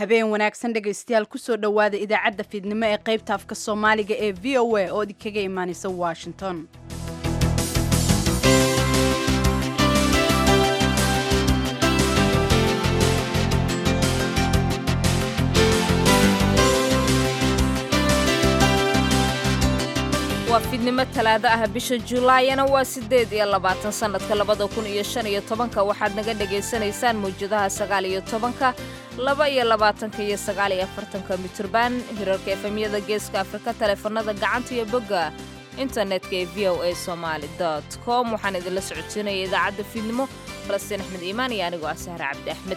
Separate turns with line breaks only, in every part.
habeen wanaagsan dhegaystayaal kusoo dhowaada idaacadda fiidnimo ee qaybta afka soomaaliga ee v o a oo idinkaga imaanaysa washington
waa fiidnimo talaado ah bisha julaayana waa siddeed iyo labaatan sannadka labada kun iyo shan iyo tobanka waxaad naga dhegaysanaysaan mawjadaha sagaal iyo tobanka laba iyo labaatanka iyo sagaal iyo afartanka mitirban hirarka efemyada geeska afrika taleefanada gacanta iyo bogga internetka ee v o a somaali dot com waxaan idinla socodsiinaya idaacadda fiidnimo falastiin axmed iimaan iyo anigoo ah sahre cabdi axmed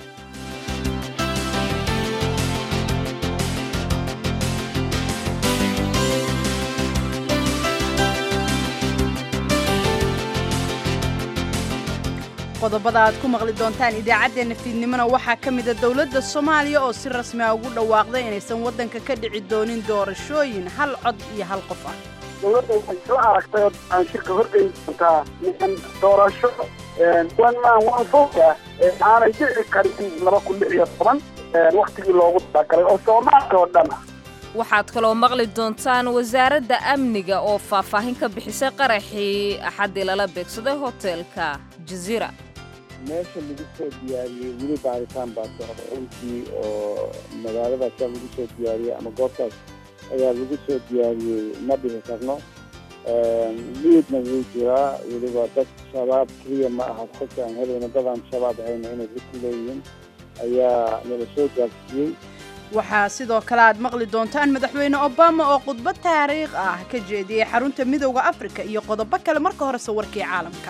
qodobada aad ku maqli doontaan idaacaddeenna fiidnimona waxaa ka mida dowladda soomaaliya oo si rasmi ah ugu dhawaaqday inaysan waddanka ka dhici doonin doorashooyin hal cod iyo hal qof ah
dowladda waxay isla aragtay oo aan shirka horgeyn doontaa niman doorasho one man one vote ah aanay dhici karin laba kun lix iyo toban wakhtigii loogu talagalay oo soomaaliya oo dhan ah
waxaad kaloo maqli doontaan wasaaradda amniga oo faahfaahin ka bixisay qaraxii axaddii lala beegsaday hoteelka jaziira
meesha lagu soo diyaariyey weli baaritaan baa socda runtii oo magaaladaasa lagu soo diyaariyey ama goobtaas ayaa lagu soo diyaariyey ma dhihi karno liidna wuu jiraa weliba dad shabaab keliya ma aha xogta aan helayno dadaan shabaab ahayna inay ku leeyihiin ayaa nala soo gaarsiiyey
waxaa sidoo kale aad maqli doontaan madaxweyne obama oo khudbad taariikh ah ka jeediyey xarunta midowda afrika iyo qodobo kale marka horese warkii caalamka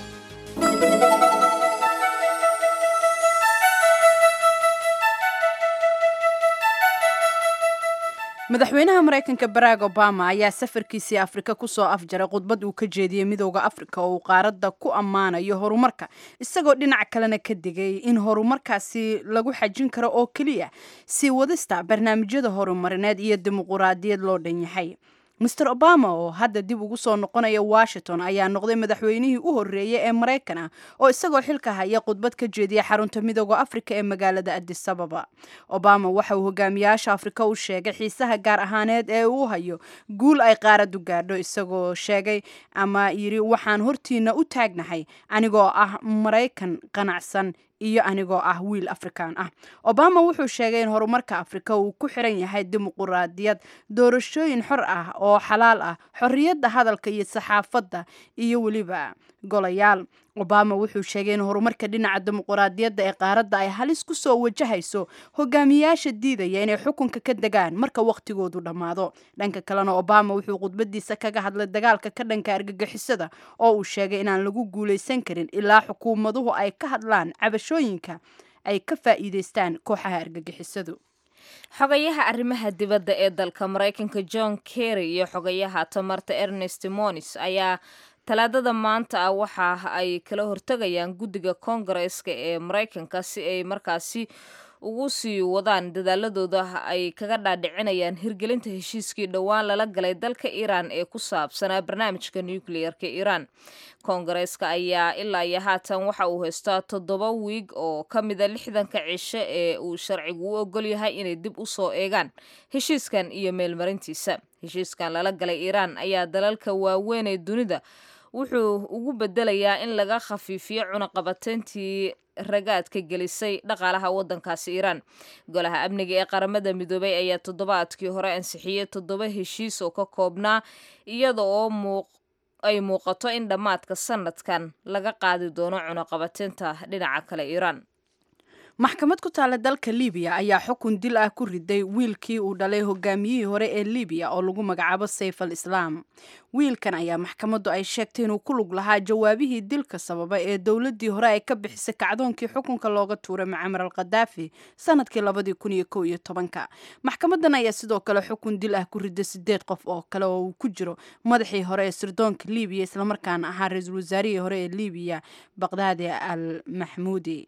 madaxweynaha maraykanka barack obama ayaa safarkiisii afrika kusoo afjaray khudbad uu ka jeediyey midowda afrika oo uu qaaradda ku ammaanayo horumarka isagoo dhinac kalena ka digay in horumarkaasi lagu xajin karo oo keliya sii wadista barnaamijyada horumarineed iyo dimuquraadiyad loo dhan yahay master obama oo hadda dib ugu soo noqonaya washington ayaa noqday madaxweynihii u horreeyey ee maraykan ah oo isagoo xilka haya khudbad ka jeediya xarunta midooda afrika ee magaalada adis ababa obama waxa uu hogaamiyaasha afrika u sheegay xiisaha gaar ahaaneed ee uu hayo guul ay qaaradu gaadho isagoo sheegay ama yidhi waxaan hortiina u taagnahay anigoo ah maraykan qanacsan iyo anigoo ah wiil afrikaan ah obama wuxuu sheegay in horumarka afrika uu ku xiran yahay dimuquraadiyad doorashooyin xor ah oo xalaal ah xorriyadda hadalka iyo saxaafadda iyo weliba golayaal obama wuxuu sheegay in horumarka dhinaca dimuquraadiyadda ee qaaradda ay halis ku soo wajahayso hogaamiyaasha diidaya inay xukunka ka degaan marka wakhtigoodu dhammaado dhanka kalena obama wuxuu khudbadiisa kaga hadlay dagaalka ka dhanka argagixisada oo uu sheegay inaan lagu guulaysan karin ilaa xukuumaduhu ay ka hadlaan cabashooyinka ay ka faa'iidaystaan kooxaha argagixisadu
xogayaha arrimaha dibadda ee dalka maraykanka john kerry iyo xogayaha tamarta ernest monis ayaa talaadada maanta ah waxa ay kala hortegayaan guddiga koongareeska ee maraykanka si ay markaasi ugu sii wadaan dadaaladooda ay kaga dhaadhicinayaan hirgelinta heshiiskii dhowaan lala galay dalka iiraan ee ku saabsanaa barnaamijka nucleer-ka iiraan koongareeska ayaa ilaa iyo haatan waxa uu haystaa toddoba wiig oo ka mida lixdanka cisho ee uu sharcigu u ogol yahay inay dib u soo eegaan heshiiskan iyo meelmarintiisa heshiiskan lala galay iiraan ayaa dalalka waaweyn ee dunida wuxuu ugu bedelayaa in laga khafiifiyo cunaqabateyntii ragaadka gelisay dhaqaalaha waddankaasi iiraan golaha amniga ee qaramada midoobay ayaa toddobaadkii hore ansixiyey toddoba heshiis oo ka koobnaa iyada oo ay muuqato in dhammaadka sanadkan laga qaadi doono cunaqabateynta dhinaca kale iiraan
maxkamad ku taala dalka libiya ayaa xukun dil ah ku riday wiilkii uu dhalay hogaamiyihii hore ee libiya oo lagu magacaabo sayf al islaam wiilkan ayaa maxkamaddu ay sheegtay inuu ku lug lahaa jawaabihii dilka sababa ee dowladdii hore ay ka bixisay kacdoonkii xukunka looga tuuray mucamar al khadaafi sanadkii labadii kun iyo kow iyo tobanka maxkamadan ayaa sidoo kale xukun dil ah ku riday sideed qof oo kale oo uu ku jiro madaxii hore ee sirdoonka libiya islamarkaana ahaa ra-iisul wasaarihii hore ee libiya baqdaadi al maxmuudi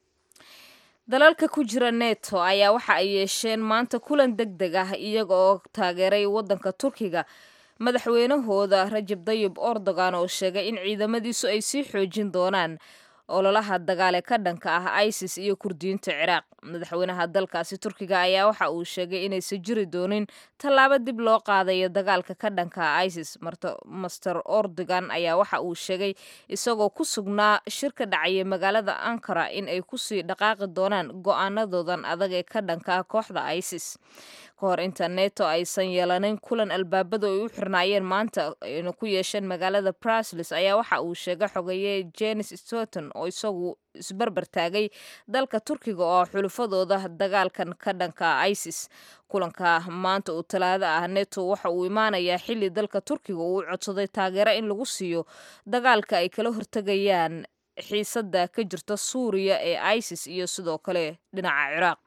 dalalka ku jira neto ayaa waxa ay yeesheen maanta kulan deg deg ah iyaga oo taageeray waddanka turkiga madaxweynahooda rajab dayib erdogan oo sheegay in ciidamadiisu ay sii xoojin doonaan ololaha dagaale ka dhanka ah isis iyo kurdiyiinta ciraaq madaxweynaha dalkaasi turkiga ayaa waxa uu sheegay inaysan jiri doonin tallaabo dib loo qaadayo dagaalka ka dhanka ah isis master ordogan ayaa waxa uu sheegay isagoo ku sugnaa shir ka dhacaya magaalada ankara in ay kusii dhaqaaqi doonaan go-aanadoodan adag ee ka dhanka ah kooxda isis ka hor inta neto aysan yeelanin kulan albaabadu ay u xirnaayeen maanta ayna ku yeesheen magaalada brasles ayaa waxa uu sheegay xogeeye jenis stoughton oo isagu isbarbar taagay dalka turkiga oo xulufadooda dagaalkan ka dhanka isis kulanka maanta uu talaado ah neto waxa uu imaanayaa xili dalka turkiga uu codsaday taageero in lagu siiyo dagaalka ay kala hortegayaan xiisada ka jirta suuriya ee isis iyo sidoo kale dhinaca ciraaq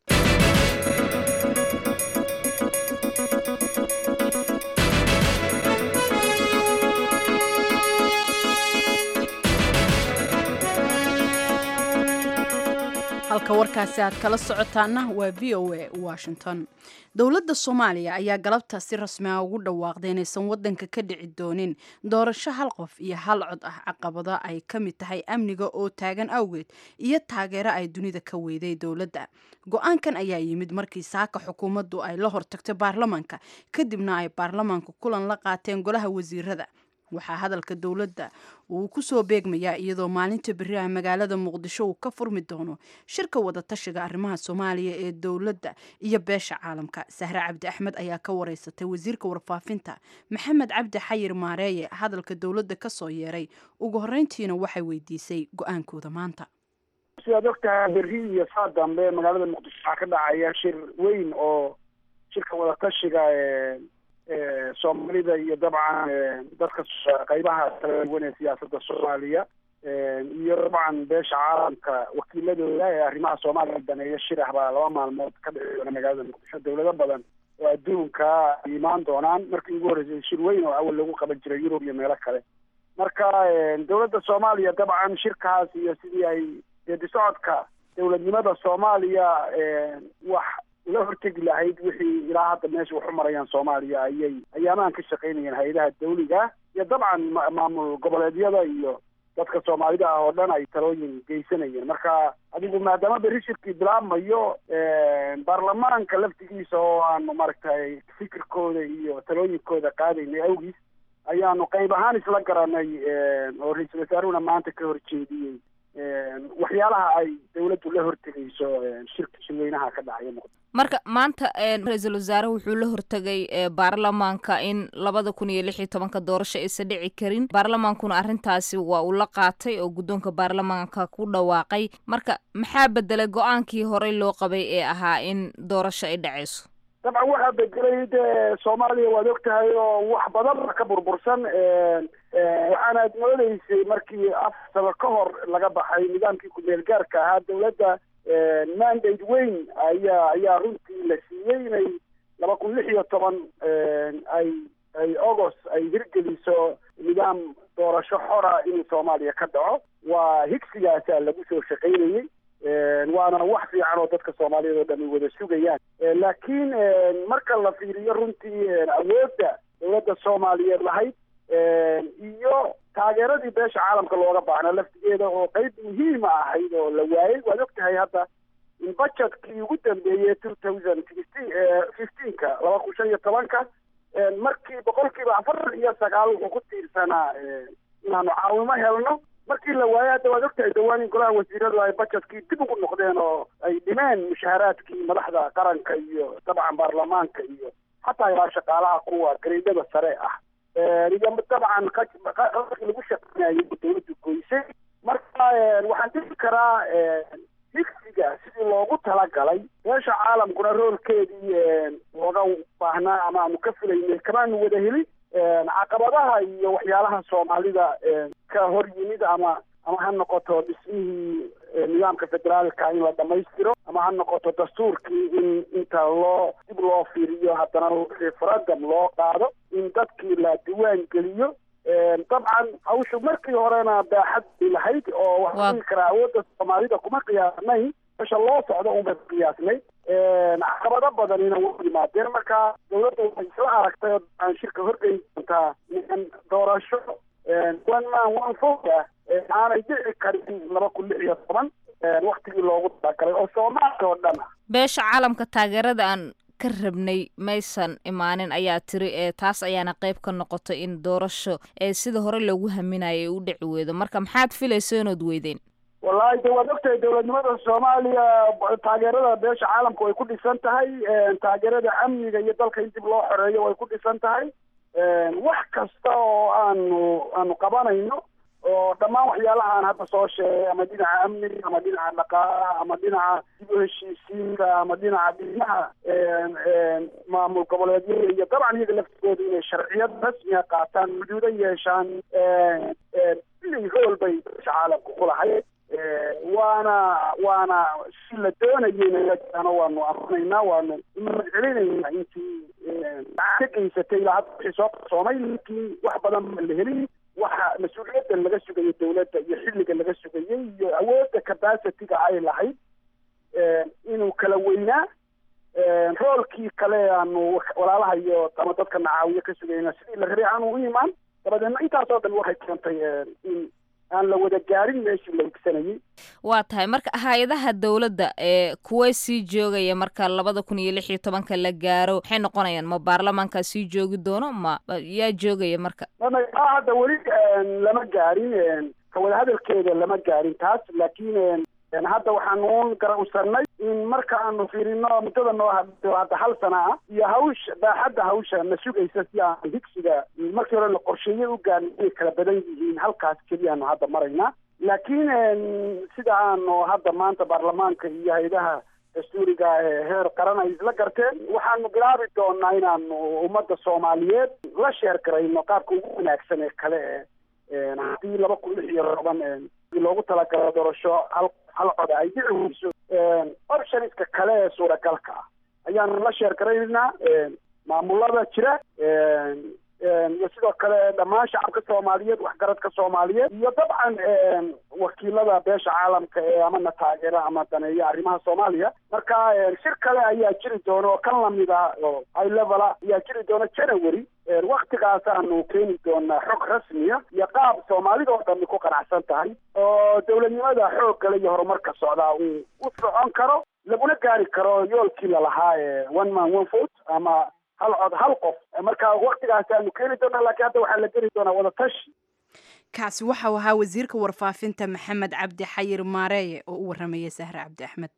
halka warkaasi aad kala socotaana waa v o a washington dowladda soomaaliya ayaa galabta si rasmi ah ugu dhawaaqday inaysan wadanka ka dhici doonin doorasho hal qof iyo hal cod ah caqabada ay ka mid tahay amniga oo taagan awgeed iyo taageero ay dunida ka weyday dowladda go-aankan ayaa yimid markii saaka xukuumaddu ay la hortagtay baarlamaanka kadibna ay baarlamaanka kulan la qaateen golaha wasiirada waxaa hadalka dowladda uu ku soo beegmayaa iyadoo maalinta beri ah magaalada muqdisho uu ka furmi doono shirka wadatashiga arrimaha soomaaliya ee dowladda iyo beesha caalamka sahre cabdi axmed ayaa ka wareysatay wasiirka warfaafinta maxamed cabdi xayir maareeye hadalka dowladda ka soo yeeray ugu horreyntiina waxay weydiisay go-aankooda maanta
sidaad ogtahay berri iyo saa dambe magaalada muqdisho waxaa ka dhacaya shir weyn oo shirka wadatashiga soomaalida iyo dabcan dadka qaybaha kala duwan ee siyaasadda soomaaliya iyo dabcan beesha caalamka wakiiladooda ee arrimaha soomaaliya daneeya shir ah baa laba maalmood ka dhici doona magaalada muqdisho dowlado badan oo adduunka ay imaan doonaan markii ugu horreysay shir weyn oo awal lagu qaban jiray yurub iyo meelo kale marka dowladda soomaaliya dabcan shirkaas iyo sidii ay geedi socodka dowladnimada soomaaliya wax la hortegi lahayd wixii ilaa hadda meesha wax u marayaan soomaaliya ayay ayaamaan ka shaqaynayeen hay-adaha dawliga iyo dabcan maamul goboleedyada iyo dadka soomaalida ah oo dhan ay talooyin geysanayeen marka adigu maadaama berri shirkii bilaabmayo baarlamaanka laftigiisa oo aanu maaragtay fikirkooda iyo talooyinkooda qaadaynay awgiis ayaanu qayb ahaan isla garanay oo ra-iisul wasaaruhuna maanta ka horjeediyey waxyaalaha ay dawladdu la hortegayso shirka shirweynaha ka dhacaya muqdisho
marka maanta ra-iisul wasaare wuxuu la hortegay baarlamaanka in labada kun iyo lix iyo tobanka doorasho aysan dhici karin baarlamaankuna arrintaasi waa uu la qaatay oo guddoonka baarlamaanka ku dhawaaqay marka maxaa bedelay go-aankii horey loo qabay ee ahaa in doorasho ay dhacayso
dabcan waxaa bedelay dee soomaaliya waad og tahay oo wax badan ka burbursan waxaanaad moodeysay markii afar sano ka hor laga baxay nidaamkii ku-meel gaarka ahaa dawladda mandate weyn ayaa ayaa runtii la siiyey inay laba kun lix iyo toban ay ay august ay hirgeliso nidaam doorasho xora inuu soomaaliya ka dhaco waa higsigaasaa lagu soo shaqaynayey waana wax fiican oo dadka soomaaliyeed oo dhan ay wada sugayaan laakiin marka la fiiriyo runtii awoodda dawladda soomaaliyeed lahayd iyo taageeradii beesha caalamka looga baahnaa laftigeeda oo qeyb muhiima ahayd oo la waayey waad og tahay hadda in budgetkii ugu dambeeyey two thousand sixteen fifteenka laba kun shan iyo tobanka markii boqolkiiba afartan iyo sagaal wuxuu ku tiirsanaa inaanu caawimo helno markii la waayay hadda waad ogtahay dhawaan in golaha wasiiradu ay budgetkii dib ugu noqdeen oo ay dhimeen mushaharaadkii madaxda qaranka iyo dabcan baarlamaanka iyo xataa ilaa shaqaalaha kuwa gareydada sare ah iyo dabcan qalabkii lagu shaqeynayay dawladdu goysay marka waxaan dhihi karaa higsiga sidii loogu talagalay beesha caalamkuna roolkeedii looga baahnaa ama aanu ka filaynay kamaanu wada helin caqabadaha iyo waxyaalaha soomaalida ka hor yimid ama ama ha noqoto dhismihii nidaamka federaalka in la dhamaystiro ama ha noqoto dastuurkii in inta loo dib loo fiiriyo haddana referendum loo qaado in dadkii la diwaan geliyo dabcan hawshu markii horena baaxad bay lahayd oo waxaan dhihi karaa awoodda soomaalida kuma qiyaasnayn mesha loo socdo unbay ku qiyaasnay caqabado badanina way yimaadeen marka dawladda waxay isla aragtay oo aan shirka horgeyn doontaa in doorasho one man one vote ah aanay dhici karin laba kun lix iyo toban waktigii loogu talagalay oo soomaaliya oo dhan ah
beesha caalamka taageerada aan ka rabnay maysan imaanin ayaa tiri ee taas ayaana qayb ka noqotay in doorasho ee sida hore loogu haminaya ay u dhici weydo marka maxaad filaysa inood weydeen
wallahi de waad ogtahay dowladnimada soomaaliya taageerada beesha caalamka way ku dhisan tahay taageerada amniga iyo dalka in dib loo xoreeyo way ku dhisan tahay wax kasta oo aanu aanu qabanayno oo dhammaan waxyaalaha aan hadda soo sheegay ama dhinaca amniga ama dhinaca dhaqaalaha ama dhinaca dib u heshiisiinka ama dhinaca dhismaha maamul goboleedyada iyo dabcan iyaga laftigooda inay sharciyad rasmiga qaataan xuduudo yeeshaan inay rool bay beesha caalamka ku lahayd waana waana si la doonayeyna waanu amanaynaa waanu mahadcelinaynaa intii ka geysatay ilaa hadda wixii soo qarsoomay laakiin wax badan ma la helin waxa mas-uuliyadda laga sugayay dawladda iyo xilliga laga sugayay iyo awoodda capacity-ga ay lahayd inuu kala weynaa roolkii kale aanu walaalaha iyo ama dadka nacaawiyo ka sugayna sidii la rabay aanu u imaan dabadeedna intaasoo dhan waxay keentay in aan la wada gaarin meeshii la higsanayay
waa tahay marka hay-adaha dowladda ee kuwee sii joogaya marka labada kun iyo lix iyo tobanka la gaaro maxay noqonayaan ma baarlamaankaa sii joogi doono ma yaa joogaya marka
a hadda weli lama gaarin ka wada hadalkeeda lama gaarin taas laakiin hadda waxaanu garowsanay in marka aanu fiirino muddada noo hadho hadda hal sana ah iyo hawsha baaxadda hawsha na sugaysa si aan higsiga markii hore la qorsheeyey u gaarna inay kala badan yihiin halkaas keliyaanu hadda maraynaa laakiin sida aanu hadda maanta baarlamaanka iyo hay-adaha dastuuriga ee heer qaran ay isla garteen waxaanu bilaabi doonaa inaanu ummadda soomaaliyeed la sheer garayno qaabka ugu wanaagsan ee kale ee haddii laba kun lix iyo toban loogu talagalo doorasho hal hal cod ay dhici weyso optionska kale ee suuragalka ah ayaanu la sheer garaynaa maamulada jira iyo sidoo kale dhammaan shacabka soomaaliyeed waxgaradka soomaaliyeed iyo dabcan wakiilada beesha caalamka ee amana taageera ama daneeya arrimaha soomaaliya marka shir kale ayaa jiri doona oo kan lamid ah oo high levela ayaa jiri doona january waktigaasaanu keeni doonaa xog rasmiya iyo qaab soomaalida oo dhami ku qanacsan tahay oo dowladnimada xoog kale iyo horumarka socdaa uu u socon karo laguna gaari karo yoolkii lalahaa ee one man one vote ama hal cod hal qof marka waktigaasi aanu keeni doonaa laakiin hadda waxaa la geli doonaa wada tashi
kaasi waxau ahaa wasiirka warfaafinta maxamed cabdi xayir maareeye oo u warramayay sahre cabdi axmed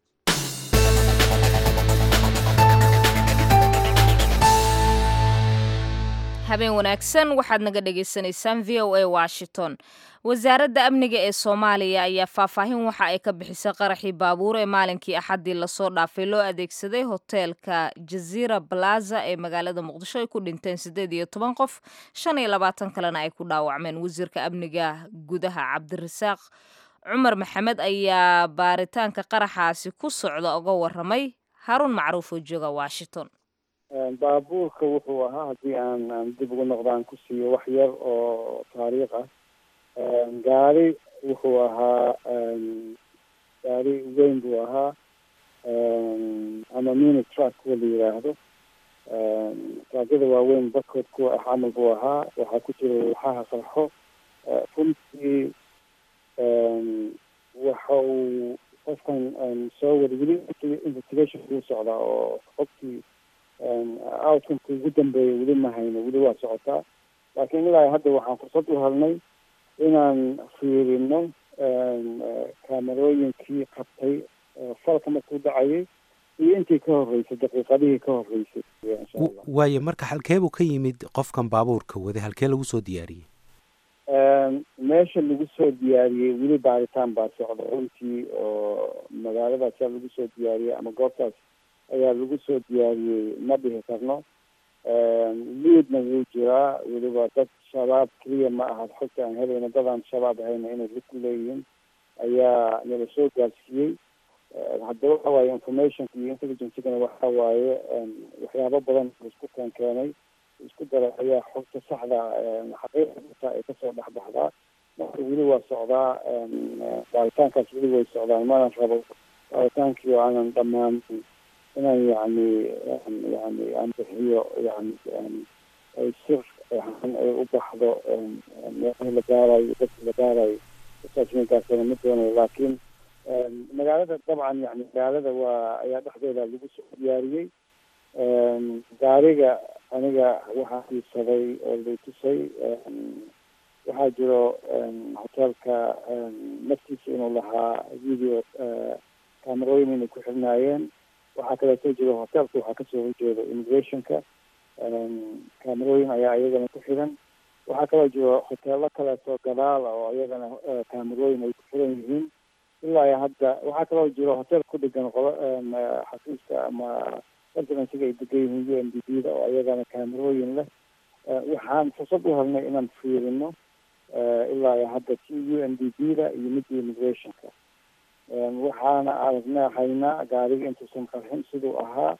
habeen wanaagsan waxaad naga dhagaysanaysaan v o a washington wasaaradda amniga ee soomaaliya ayaa faahfaahin waxa ay ka bixisay qaraxii baabuur ee maalinkii axaddii lasoo dhaafay loo adeegsaday hoteelka jaziira balaza ee magaalada muqdisho ay ku dhinteen siddeed iyo toban qof shan iyo labaatan kalena ay ku dhaawacmeen wasiirka amniga gudaha cabdirasaaq cumar maxamed ayaa baaritaanka qaraxaasi ku socda uga waramay haruun macruuf oo jooga washington
baabuurka wuxuu ahaa haddii aan aan dib ugu noqdaan ku siiyo wax yar oo taariikh ah gaari wuxuu ahaa gaari weyn buu ahaa ama mini truck kuwa la yidhaahdo traakada waaweyn barkood kuwa ah camal buu ahaa waxaa ku jira waxaha qarxo runtii waxa uu qofkan soo wada weli investigation kuu socdaa oo qofkii outcomeka ugu dambeeya weli ma hayno weli waa socotaa laakiin ilaa hadda waxaan fursad u helnay inaan fiirino kaamerooyinkii qabtay falka markuu dhacayay iyo intii ka horreysay daqiiqadihii ka horreysay insha allah
waayo marka halkeebuu ka yimid qofkan baabuurka waday halkee lagu soo diyaariyey
meesha lagu soo diyaariyey weli baaritaan baa socda runtii oo magaaladaas yaa lagu soo diyaariyey ama goobtaas ayaa lagu soo diyaariyey ma dhihi karno liidna wuu jiraa weliba dad shabaab keliya ma aha xogta aan helayno dadaan shabaab ahayna inay lid ku leeyihiin ayaa nala soo gaarsiiyey hadda waxa waaye informationka iyo intelligencegana waxa waaye waxyaabo badan isku keen keenay isku dara ayaa xogta saxda xaqiiqata ay kasoo dhexbaxdaa marka weli waa socdaa baaritaankaas weli way socdaan mana rabo baaritaankii oo aanan dhammaan inaan yani yani aan bixiyo yani ay sir in ay u baxdo meelahii la gaarayo dadkii la gaarayo saasminkaasna ma doonayo laakiin magaalada dabcan yani magaalada waa ayaa dhexdeeda lagu soo diyaariyey gaariga aniga waxaa iibsaday oo lay tusay waxaa jiro hoteelka naftiisa inuu lahaa video camerooyin inay ku xirnaayeen waxaa kaleeto jiro hoteelka waxaa kasoo horjeeda immigrationka camerooyin ayaa iyagana ku xiran waxaa kaloo jiro hoteelo kaleeto gadaala oo iyagana camerooyin ay ku xiran yihiin ilaa hadda waxaa kaloo jiro hotel ku dhegan qolo xafiiska ama residensiga ay degan yihiin u n d b da oo iyagana camerooyin leh waxaan fursad u helnay inaan fiirino ilaa hadda t u n d b da iyo midda immigrationka waxaana aragnaa haynaa gaariga intuusan qarxin siduu ahaa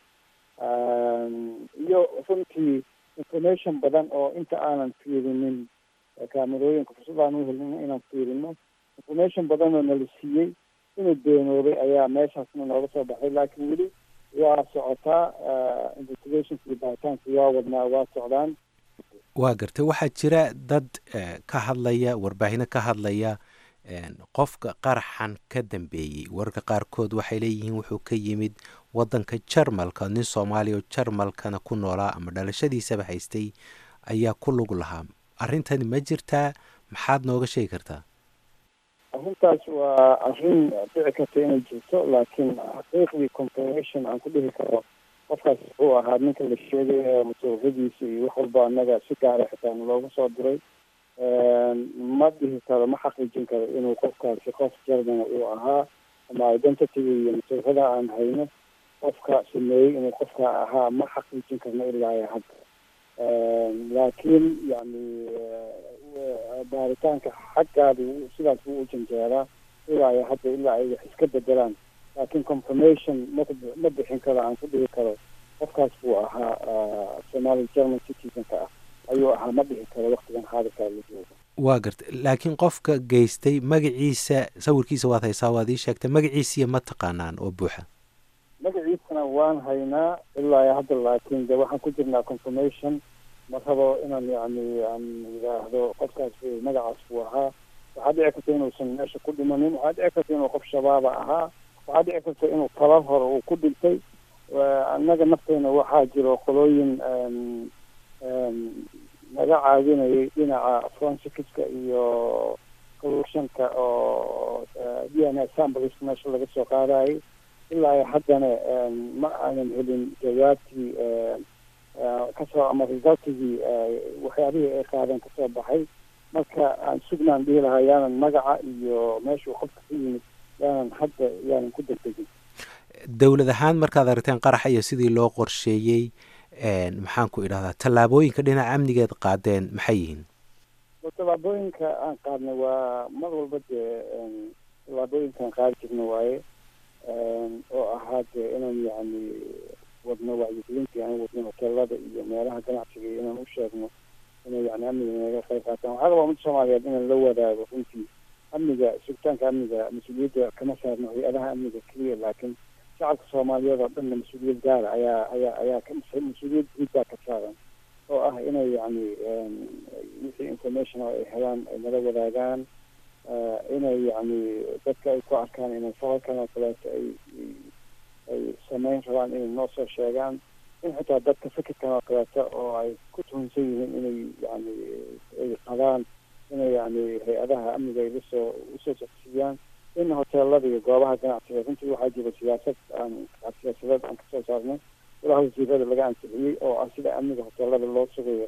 iyo runtii information badan oo inta aanan fiirinin camerooyinka fursad aan u helin inaan fiirino information badan oo nala siiyey inuu beenoobay ayaa meeshaasna nooga soo baxay laakiin weli waa socotaa investigationka iyo baaritaanka waa wadnaa waa socdaan
waa gartay waxaa jira dad ka hadlaya warbaahino ka hadlaya qofka qaraxan ka dambeeyey wararka qaarkood waxay leeyihiin wuxuu ka yimid wadanka jarmalka nin soomaaliya oo jarmalkana ku noolaa ama dhalashadiisaba haystay ayaa ku lug lahaa arrintani ma jirtaa maxaad nooga sheegi kartaa
arrintaas waa arrin dhici karta inay jirto laakiin xaqiiqdii confirmation aan ku dhihi karo qofkaas wuxuu ahaa ninka la sheegayo masuuqadiisa iyo wax walba anaga si gaara xitaa looga soo diray ma dhihi karo ma xaqiijin karo inuu qofkaasi qof jarmana uu ahaa ama identityga iyo masuuqada aan hayno qofka sameeyey inuu qofka ahaa ma xaqiijin karno ilaa hadda laakiin yani baaritaanka xaggaada sidaas buu u janjeeraa ilaa hadda ilaa ay wax iska bedelaan laakiin confirmation ma ma bixin karo aan ku dhihi karo qofkaas buu ahaa somali german citizenka ah ayuu ahaa ma dhihi karo waktigan xaadirkaa la joogo
waa garta laakiin qofka geystay magaciisa sawirkiisa waad haysaa waad ii sheegtay magaciisiya ma taqaanaan oo buuxa
magaciisana waan haynaa ilaa hadda laakiin de waxaan ku jirnaa confirmation ma rabo inaan yani aan yidhaahdo qofkaas magacaas buu ahaa waxaa dhici karta inuusan meesha ku dhimanin waxaa dhici karta inuu qof shabaaba ahaa waxaa dhici karta inuu talar hore uu ku dhintay annaga nafteyna waxaa jiro qolooyin naga caawinayay dhinaca forensikiska iyo collusionka oo d n a samples meesha laga soo qaadayay ilaa haddana ma aanan helin jawaabtii kasoo ama resultigii waxyaabihii ay qaadeen kasoo baxay marka aan sugnaan dhihi lahaa yaanan magaca iyo meeshuu qofka ka yimid yaanan hadda yaanan ku degdegin
dowlad ahaan markaad aragteen qaraxa iyo sidii loo qorsheeyey maxaan ku idhahdaa tallaabooyinka dhinaca amnigeed qaadeen maxay yihiin
tallaabooyinka aan qaadnay waa mar walba dee tallaabooyinkaan qaadi jirna waaye oo ahaa dee inaan yani wadno wacyigelintii aan wadno hoteelada iyo meelaha ganacsiga iyo inaan u sheegno inay yani amniga naga qayb qaataan waxaa rabaa ummadda soomaaliyeed inaan la wadaago runtii amniga sugitaanka amniga mas-uuliyadda kama saarno hay-adaha amniga keliya laakiin shacabka soomaaliyeed oo dhanna mas-uuliyad gaara ayaa ayaa ayaa ka mas-uuliyad guud baa ka saaran oo ah inay yani wixii information oo ay helaan ay nala wadaagaan inay yani dadka ay ku arkaan inay falalkan oo kaleeto ay ay sameyn rabaan inay noo soo sheegaan in xitaa dadka fikirkan oo kaleeto oo ay ku tuhunsan yihiin inay yani ay qabaan inay yani hay-adaha amniga ay lasoo usoo socsiiyaan in hoteelada iyo goobaha ganacsiga runtii waxaa jira siyaasad aan siyaasadeed aan kasoo saarnay golaha wasiirada laga ansixiyey oo ah sida amniga hoteelada loo sugayo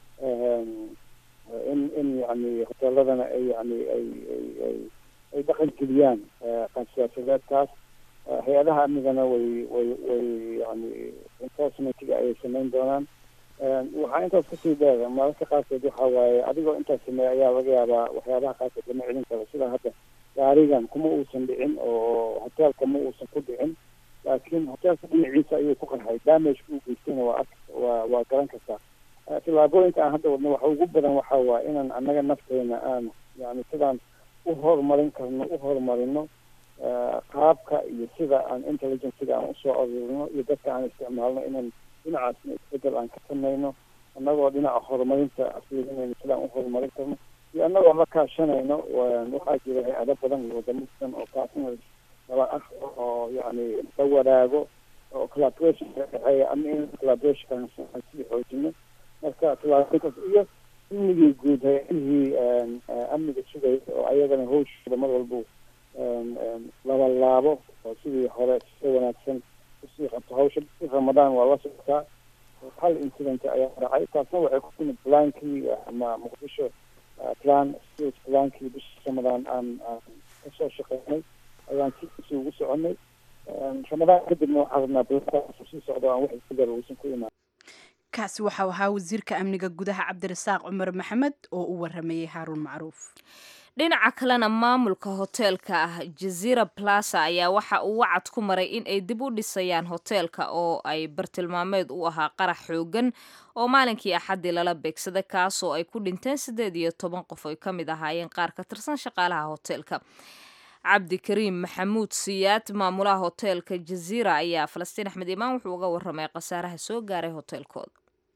in in yani hoteeladana ay yani ay ay ay ay dhaqan geliyaan qaab siyaasadeedkaas hay-adaha amnigana way way way yani enforcementiga ayay sameyn doonaan waxaa intaas kasii dheer mararka qaarkood waxa waaye adigoo intaas sameeya ayaa laga yaabaa waxyaabaha qaarkood lama celin karo sida hadda gaarigan kuma uusan dhicin oo hoteelka ma uusan ku dhicin laakiin hoteelka dhinaciisa ayuu ku qarxay damage uu geystayna waa waa waa garan kartaa tillaabooyinka aan hadda wadno waxa ugu badan waxa waa inaan annaga nafteena aan yani sidaan u horumarin karno u horumarino qaabka iyo sida aan intelligenciga aan usoo aruurino iyo dadka aan isticmaalno inaan dhinacaasna isbedel aan ka samayno annagoo dhinaca horumarinta fiirinayno sidaan u horumarin karno iyo annagoo la kaashanayno waxaa jira hay-ado badan iyo wadamo badan oo kaasina daba ah oo yani la wadaago oo collaboration ka dhexeeya ama in collaborationkan sii xoojino marka collaborationkaas iyo amnigii guud hay-adihii amniga sugaya oo ayagana hawshooda mar walba laba laabo oo sidii hore si wanaagsan usii qabto hawsha ramadaan waa la socotaa hal incident ayaa dhacay taasna waxay ku timid plankii ama muqdisho plan state plankii bisha ramadaan aan aan kasoo shaqeynay ayaan si ugu soconay ramadaan kadibna waxaa rabnaa plankaas sii socdo aan wax isbedel uusan ku imaan
kaasi waxau ahaa wasiirka amniga gudaha cabdirasaaq cumar maxamed oo u waramayay haaruun macruuf
dhinaca kalena maamulka hoteelka ah jazira plaza ayaa waxa uu wacad ku maray in ay dib u dhisayaan hoteelka oo ay bartilmaameed u ahaa qarax xoogan oo maalinkii axaddii lala beegsaday kaasoo ay ku dhinteen siddeed iyo toban qof ay ka mid ahaayeen qaar ka tirsan shaqaalaha hoteelka cabdikariim maxamuud siyaad maamulaha hoteelka jazira ayaa falastiin axmed imaan wuxuu uga waramay khasaaraha soo gaaray hoteelkooda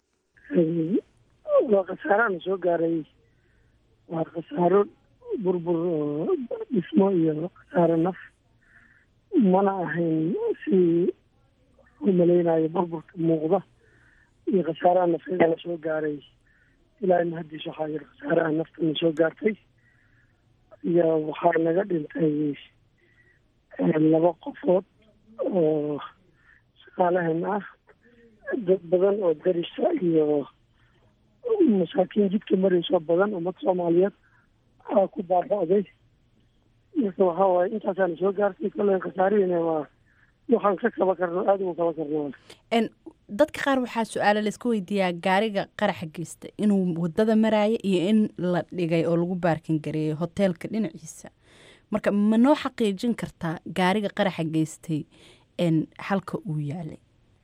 waa khasaaraana soo gaaray waa khasaaro burbur oo dhismo iyo khasaaro naf mana ahayn si u malaynayo burburka muuqda iyo khasaaraha nafeeda la soo gaaray ilaa mahadiis waxaa yiri khasaaraha naftana soo gaartay iyo waxaa naga dhintay laba qofood oo shaqaalahan ah dad badan oo darisa iyo masaakiin jidka marayso badan ummad soomaaliyeed aa ku baaba'day marka waxaa waaye intaasaana soo gaartay kollen khasaarihiina waa waxaan ka kaba karno aada ugu kaba karno
dadka qaar waxaa su-aalo laisku weydiiyaa gaariga qaraxa geysta inuu wadada maraayo iyo in la dhigay oo lagu baarkin gareeyay hoteelka dhinaciisa marka ma noo xaqiijin kartaa gaariga qaraxa geystay halka uu yaalay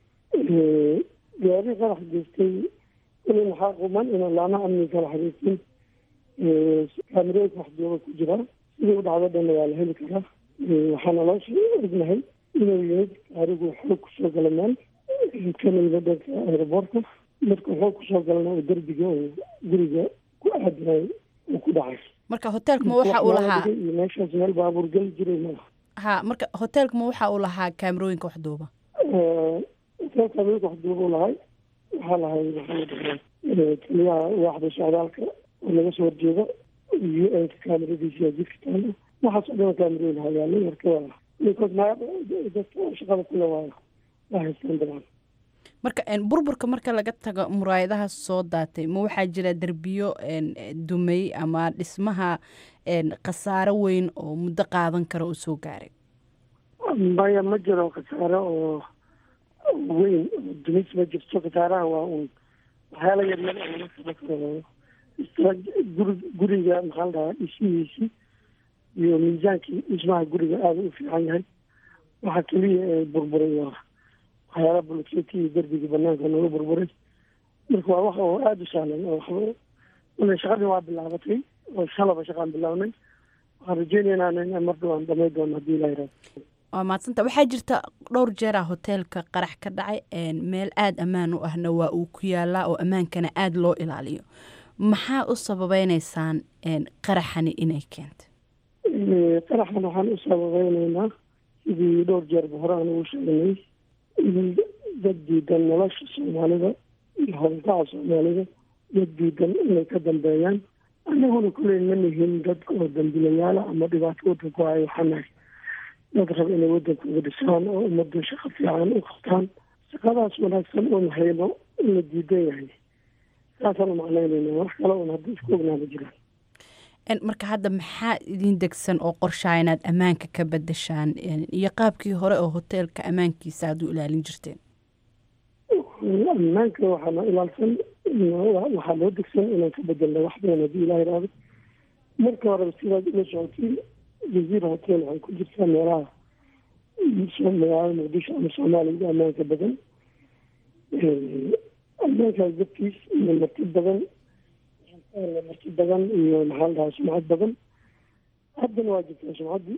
gaariga qaraxa geystay kulin waxaa quman inaan laamaha amniga kala xiriirsin kaamirooyinka wax jooga ku jira sidii u dhacdo dhanna waa la heli karaa waxaana loo ognahay inuu yimid gaarigu xoog kusoo gala meel kana yimid dhanka aeroboortka marka xoog kusoo galana oo derbiga oo guriga ku aadinay uu ku dhacay
marka hoteelka ma waxa uu lahaa
iyo meeshaas meel baabuur geli jiray malaha
ha marka hoteelka ma waxa uu lahaa kaamirooyinka wax duuba
hoteelka kaamirooyinka wax duuba u lahay waxaa lahay maxamed taliyaha waaxda socdaalka oo laga soo horjeeda u n ka kaamiradiisa jidka taalo waxaas oo dhan kaamirooyin hayaalay marka waa ninkood ma dadka shaqada kule waa waa haystaan dabcan
marka burburka marka laga tago muraayadaha soo daatay ma waxaa jira derbiyo dumay ama dhismaha khasaaro weyn oo muddo qaadan kara oo soo gaaray
maya ma jiro khasaaro oo weyn oo dumis ma jirto khasaaraha waa un waxyaala yaryar oo laga kaba karo guri guriga maxaa la dhahaa dhismihiisi iyo miisaankii dhismaha guriga aada u fiican yahay waxaa keliya ee burburay waa waxyaala bulkeeti iyo derbigii banaanka naga burburay marka waa wax oo aada u sahlan oo waxba ule shaqadii waa bilaabatay oo shalaba shaqaan bilaabnay waxaan rajeynaynaa in mar dhawaan dhamay doono haddii ilaa yaraado
waa maadsanta waxaa jirta dhowr jeera hoteelka qarax ka dhacay meel aada ammaan u ahna waa uu ku yaalaa oo ammaankana aada loo ilaaliyo maxaa u sababeyneysaan qaraxani inay keentay
qaraxan waxaan u sababeyneynaa sidii dhowr jeerba hore aan ugu sheegnay in dad diidan nolosha soomaalida iyo howlgaca soomaalida dad diidan inay ka dambeeyaan annaguna kuley ma nihin dad oo dambilayaala ama dhibaato wadanku ay waxanahay dad raba inay wadanka uga dhisaan oo ummadda shaqo fiican u qabtaan shaqadaas wanaagsan uun hayno in la diidan yahay saasaan u macnaynayna wax kale un hadda isku ognaama jiraan
marka hadda maxaa idin degsan oo qorshaa inaad ammaanka ka bedeshaan iyo qaabkii hore oo hoteelka ammaankiisa aad u ilaalin jirteen
ammaanka waxaana ilaalsan waxaa loo degsan inaan ka bedelna wax badan haddii ilaah iraado marka horeba sidaad ula socotiin jaziira hotel waxay ku jirtaa meelaha magaalada muqdisho ama soomaaliya ammaanka badan ammaankaas dartiis iyo marti badan marti badan iyo maxaa la dhahaa sumcad badan haddana waa jirtaa sumcaddii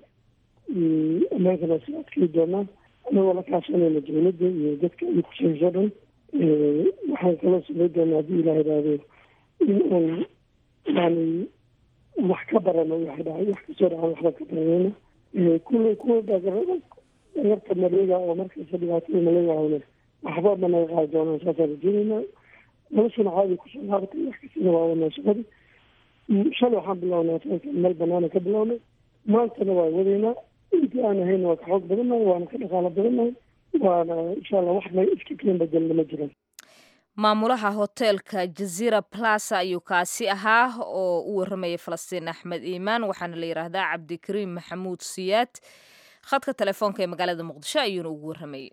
ammaankana waa sii adkay doonaa anagoo la kaashanayna dowladda iyo dadka ay kusayso dhan waxaan kala sugay doonaa haddii ilaah idhaahdo in aan yani wax ka barano waxa dhacay wax kasoo dhacan waxba ka baranayna kulle kuwa dhagarta maleega oo markasta dhibaatada maleega ahne waxba managa qaadi doonaan saasaan rajeynayna noloshana caadi kusoo laabatay wax kastana waa wadnaa shaqadii shalay waxaan bilownaa taankan meel banaana ka bilownay maantana waa wadaynaa intii aan ahayna waa ka xoog badannahay waana ka dhaqaalo badannahay waana insha allah wax may iska keen bedelna ma jiraan
maamulaha hoteelka jazira plaza ayuu kaasi ahaa oo u waramayay falastiin axmed iimaan waxaana la yidhaahdaa cabdikariim maxamuud siyaad khadka telefoonka ee magaalada muqdisho ayuuna ugu waramayay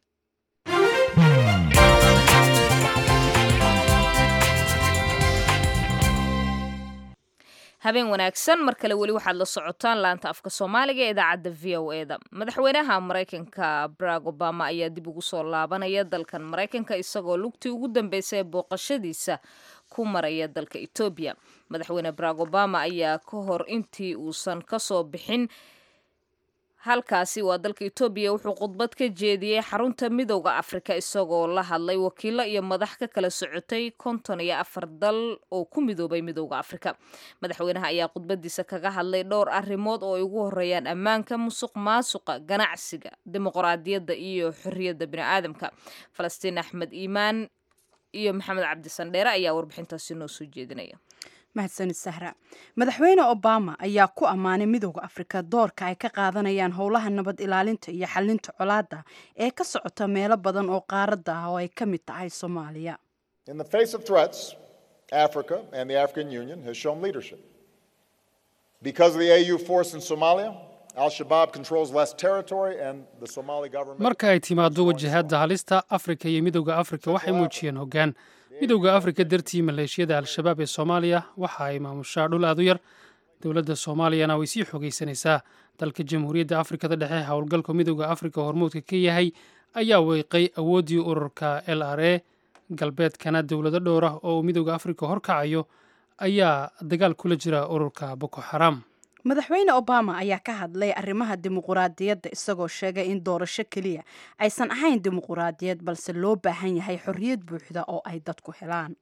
habeen wanaagsan mar kale weli waxaad la socotaan laanta afka soomaaliga ee idaacadda v o e da madaxweynaha maraykanka barack obama ayaa dib ugu soo laabanaya dalkan maraykanka isagoo lugtii ugu dambeysay ee booqashadiisa ku maraya dalka etoobiya madaxweyne barack obama ayaa ka hor intii uusan kasoo bixin halkaasi waa dalka etoobiya wuxuu khudbad ka jeediyey xarunta midowda afrika isagoo la hadlay wakiilo iyo madax ka kala socotay konton iyo afar dal oo ku midoobay midowda afrika madaxweynaha ayaa khudbadiisa kaga hadlay dhowr arrimood oo ay ugu horeeyaan ammaanka musuq maasuqa ganacsiga dimuqraadiyadda iyo xorriyadda bini'aadamka falastiin axmed iimaan iyo maxamed cabdi sandheere ayaa warbixintaasi noo soo jeedinaya
mahadsanid sahra madaxweyne obama ayaa ku ammaanay midowda afrika doorka ay ka qaadanayaan howlaha nabad ilaalinta iyo xalinta colaadda ee ka socota meelo badan oo qaaradda ah oo ay ka mid tahay soomaaliya
In the face of threats, Africa and the African Union has shown leadership. Because of the AU force in Somalia, Al Shabaab controls less territory and the Somali government.
marka ay timaado wajahadda halista afrika iyo midowda afrika waxay muujiyeen hoggaan midowda afrika dartii maleeshiyada al-shabaab ee soomaaliya waxa ay maamushaa dhul aad u yar dowladda soomaaliyana way sii xogaysanaysaa dalka jamhuuriyadda afrikada dhexe howlgalka midowda afrika hormuudka ka yahay ayaa weeqay awooddii ururka l r a galbeedkana dowlado dhowr ah oo uu midowda afrika horkacayo ayaa dagaal kula jira ururka boko xaram
madaxweyne obama ayaa ka hadlay arrimaha dimuquraadiyadda isagoo sheegay in doorasho keliya aysan ahayn dimuquraadiyad balse loo baahan yahay xorriyad buuxda oo ay dadku helaan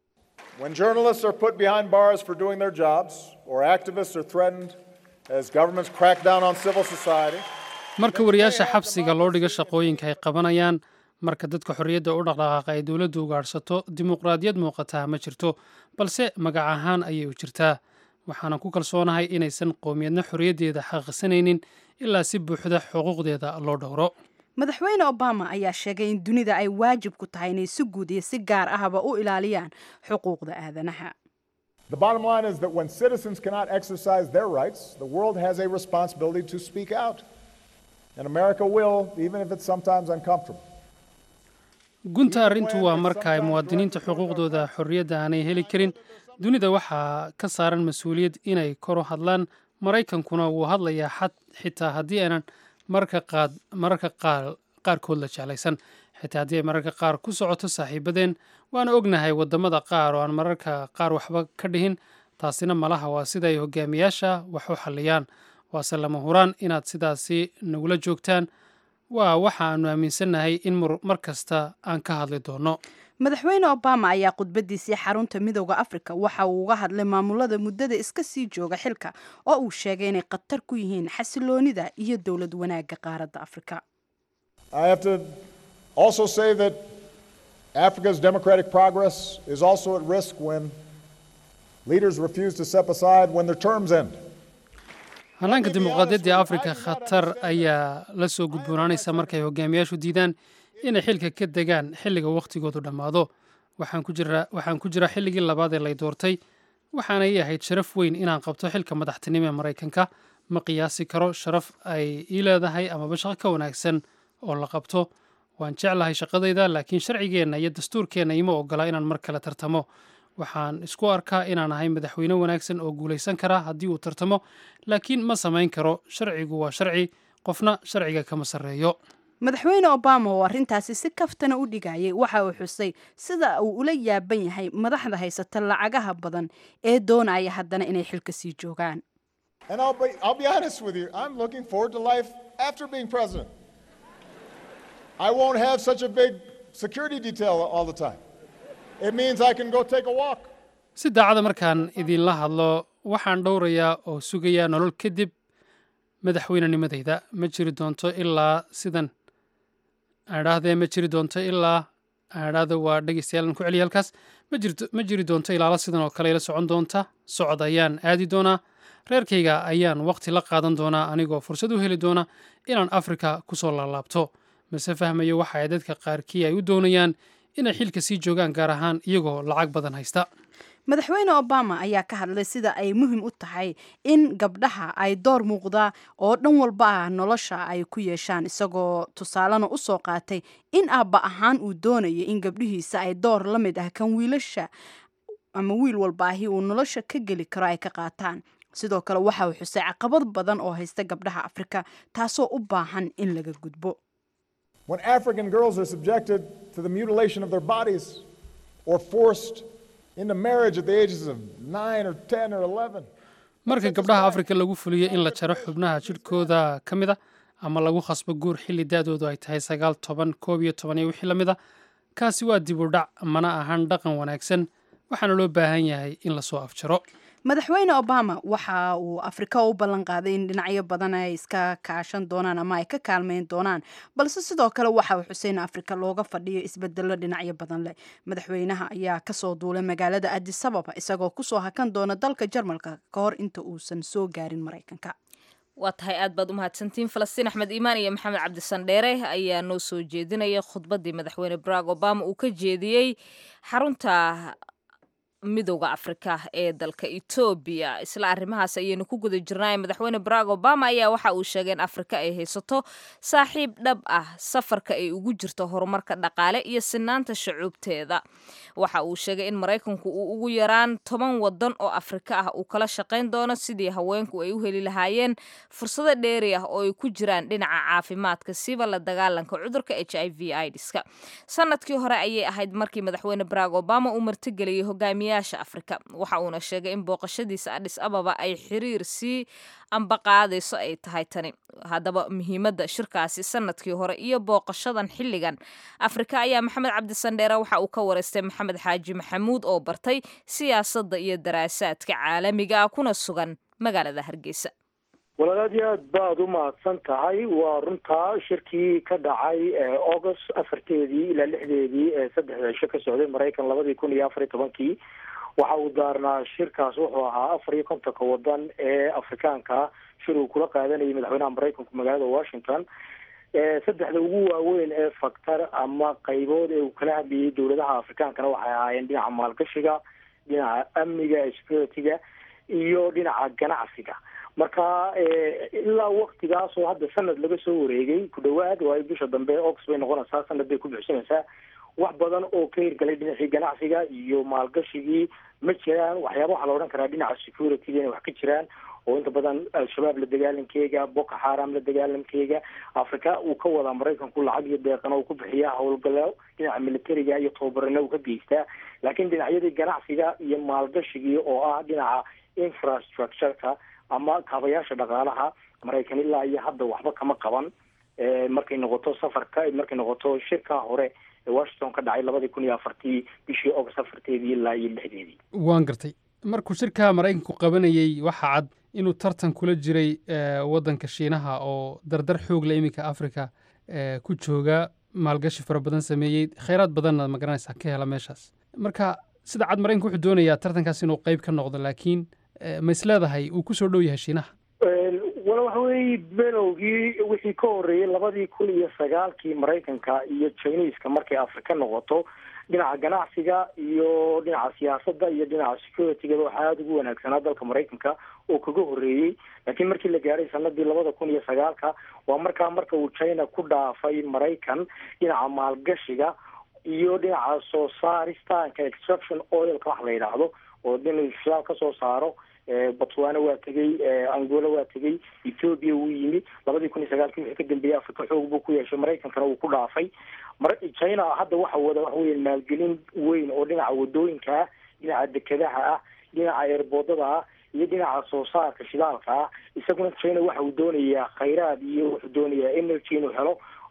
When journalists are put behind bars for doing their jobs, or activists are threatened as governments crack down on civil society,
marka wariyaasha xabsiga loo dhigo shaqooyinka ay qabanayaan marka dadka xorriyadda u dhaqdhaqaaqa ay dowladdu ugaadhsato dimuqraadiyad muuqataa ma jirto balse magac ahaan ayay u jirtaa waxaanan ku kalsoonahay inaysan qowmiyadna xorriyaddeeda xaqiiqsanaynin ilaa si buuxda xuquuqdeeda loo dhowro
madaxweyne obama ayaa sheegay in dunida ay waajib ku tahay inay si guud iyo si gaar ahba u ilaaliyaan xuquuqda aadanaha
the bottom line is that when citizens cannot exercise their rights, the world has a responsibility to speak out. And America will, even if it's sometimes uncomfortable.
gunta arrintu waa marka ay muwaadiniinta xuquuqdooda xorriyadda aanay heli karin dunida waxaa ka saaran mas-uuliyad inay kor u hadlaan maraykankuna wuu hadlayaa xad xitaa haddii aanan mararka qaad mararka qaar qaarkood la jeclaysan xitaa haddii ay mararka qaar ku socoto saaxiibadeen waana ognahay waddamada qaar oo aan mararka qaar waxba ka dhihin taasina malaha waa sida ay hogaamiyaasha wax u xalliyaan waase lama huraan inaad sidaasi nagula joogtaan waa waxa aanu aaminsannahay in mar kasta aan ka hadli doonno
madaxweyne obama ayaa khudbadiisii xarunta midowda afrika waxa uu uga hadlay maamulada muddada iska sii jooga xilka oo uu sheegay inay khatar ku yihiin xasiloonida iyo dowlad wanaagga qaaradda afrika
I have to also say that Africa's democratic progress is also at risk when leaders refuse to step aside when their terms end.
hannaanka dimuqraadiyadda afrika khatar ayaa la soo gudboonaanaysa markay hogaamiyaashu diidaan inay xilka ka degaan xilliga wakhtigoodu dhammaado waxaan ku jiraa waxaan ku jiraa xilligii labaad ee lay doortay waxaana ii ahayd sharaf weyn inaan qabto xilka madaxtinimo ee maraykanka ma qiyaasi karo sharaf ay ii leedahay amaba shaqo ka wanaagsan oo la qabto waan jeclahay shaqadayda laakiin sharcigeenna iyo dastuurkeenna ima ogola inaan mar kale tartamo waxaan isku arkaa inaan ahay madaxweyne wanaagsan oo guulaysan kara haddii uu tartamo laakiin ma samayn karo sharcigu waa sharci qofna sharciga kama sarreeyo
madaxweyne obama oo arrintaasi si kaftana u dhigayay waxa uu xusay sida uu ula yaaban yahay madaxda haysata lacagaha badan ee doonaya haddana inay xilka sii joogaan
And I'll be, I'll be honest with you, I'm looking forward to life after being president. I won't have such a big security detail all the time. It means I can go take a walk.
si daacada markaan idinla hadlo waxaan dhowrayaa oo sugayaa nolol kadib madaxweynenimadayda ma jiri doonto ilaa sidan aadhaahdee ma jiri doonto ilaa aadhaahda waa dhegeystayaal ku celiya halkaas ma jirto ma jiri doonto ilaala sidan oo kale ila socon doonta socod ayaan aadi doonaa reerkayga ayaan waqti la qaadan doonaa anigoo fursad u heli doona inaan afrika ku soo laalaabto mase fahmayo waxa ay dadka qaarkii ay u doonayaan inay xilka sii joogaan gaar ahaan iyagoo lacag badan haysta
madaxweyne obama ayaa ka hadlay sida ay muhiim u tahay in gabdhaha ay door muuqda oo dhan walba ah nolosha ay ku yeeshaan isagoo tusaalena u soo qaatay in aabba ahaan uu doonaya in gabdhihiisa ay door la mid ah kan wiilasha ama wiil walba ahi uu nolosha ka geli karo ay ka qaataan sidoo kale waxa uu xusay caqabad badan oo haysta gabdhaha afrika taasoo u baahan in laga gudbo
When African girls are subjected to the mutilation of their bodies or forced into marriage at the ages of 9 or 10 or 11,
marka gabdhaha afrika lagu fuliyo in la jaro xubnaha jidhkooda ka mid a ama lagu khasbo guur xilli da-doodu ay tahay sagaal toban koob iyo toban iyo wixii la mid a kaasi waa dib u dhac mana ahan dhaqan wanaagsan waxaana loo baahan yahay in lasoo afjaro
madaxweyne obama waxa uu afrika u ballan qaaday in dhinacyo badan ay iska kaashan doonaan ama ay ka kaalmeyn doonaan balse sidoo kale waxa uu xuseen afrika looga fadhiyo isbedelo dhinacyo badan leh madaxweynaha ayaa kasoo duulay magaalada adis ababa isagoo kusoo hakan doona dalka jarmalka ka hor inta uusan soo gaarin maraykanka
waa tahay aad baad u mahadsantiin falastiin axmed iimaan iyo maxamed cabdisandheere ayaa noo soo jeedinaya khudbaddii madaxweyne barack obama uu ka jeediyey xarunta midowda afrika ee dalka etoobiya isla arrimahaas ayaynu ku guda jirnay madaxweyne barack obama ayaa waxa uu sheegay in afrika ay haysato saaxiib dhab ah safarka ay ugu jirto horumarka dhaqaale iyo sinaanta shucuubteeda waxa uu sheegay in maraykanku uu ugu yaraan toban wadan oo afrika ah uu kala shaqayn doono sidii haweenku ay u heli lahaayeen fursado dheeri ah oo ay ku jiraan dhinaca caafimaadka siba la dagaalanka cudurka h i v idska sanadkii hore ayay ahayd markii madaxweyne barack obama uu martigeliyey hogaamiye afrika waxa uuna sheegay in booqashadiisa adhis ababa ay xiriir sii ambaqaadayso ay tahay tani haddaba muhiimadda shirkaasi sanadkii hore iyo booqashadan xilligan afrika ayaa maxamed cabdisandheere waxa uu ka wareystay maxamed xaaji maxamuud oo bartay siyaasadda iyo daraasaadka caalamiga ah kuna sugan magaalada hargeysa
walaal aad iyo aad baad u mahadsan tahay waa runtaa shirkii ka dhacay august afarteedii ilaa lixdeedii ee saddexda cisho ka socday maraykan labadii kun iyo afar iyo tobankii waxa uu daarnaa shirkaas wuxuu ahaa afar iyo kontonka wadan ee afrikaanka shir uu kula qaadanayay madaxweynaha maraykanku magaalada washington saddexda ugu waaweyn ee faktar ama qaybood ee uu kala hadlayay dowladaha afrikaankana waxay ahaayeen dhinaca maalgashiga dhinaca amniga security-ga iyo dhinaca ganacsiga marka ilaa waktigaas oo hadda sanad laga soo wareegay ku dhawaad waayo bisha dambe ox bay noqonaysaa sanad bay ku buxsanaysaa wax badan oo ka hirgalay dhinacii ganacsiga iyo maalgashigii ma jiraan waxyaaba waxaa la odhan karaa dhinaca security-ga inay wax ka jiraan oo inta badan al-shabaab la dagaalankeega boko xaram la dagaalankeega africa uu ka wadaa maraykanku lacag iyo deeqana uu ku bixiyaa howlgalo dhinaca militariga iyo tababarana uu ka geystaa laakiin dhinacyadii ganacsiga iyo maalgashigii oo ah dhinaca infrastructure-ka ama kaabayaasha dhaqaalaha maraykan ilaa iyo hadda waxba kama qaban markay noqoto safarka markay noqoto shirka hore ee washington ka dhacay labadii kun iyo afartii bishii august afarteedii ilaa iyo lixdeedii
waan gartay markuu shirka maraykanku qabanayey waxaa cad inuu tartan kula jiray waddanka shiinaha oo dardar xoog la iminka africa ku jooga maalgashi fara badan sameeyey khayraad badanna magaranaysaa ka hela meeshaas marka sida cad maraykanku wuxuu doonayaa tartankaas inuu qayb ka noqdo laakiin ma is leedahay uu kusoo dhow yahay shiinaha
wala waxa weeye belowgii wixii ka horreeyey labadii kun iyo sagaalkii maraykanka iyo chineska markay afrika noqoto dhinaca ganacsiga iyo dhinaca siyaasadda iyo dhinaca security-gaba waxaa aada ugu wanaagsanaa dalka maraykanka oo kaga horreeyey laakiin markii la gaaray sanadii labada kun iyo sagaalka waa markaa marka uu china ku dhaafay maraykan dhinaca maalgashiga iyo dhinaca soo saaristaanka extraction oilka wax la yidhaahdo oo dinu shidaal ka soo saaro botswana waa tegey angola waa tegey ethoobia wuu yimi labadii kun iyo sagaalkii wixii ka dambeeyey africa xoog buu ku yeeshay maraykankana wuu ku dhaafay china hadda waxa wada waxa weya maalgelin weyn oo dhinaca wadooyinka ah dhinaca dekedaha ah dhinaca eerboodada ah iyo dhinaca soo saarka shidaalka ah isaguna china waxa uu doonayaa khayraad iyo wuxuu doonayaa energy inuu helo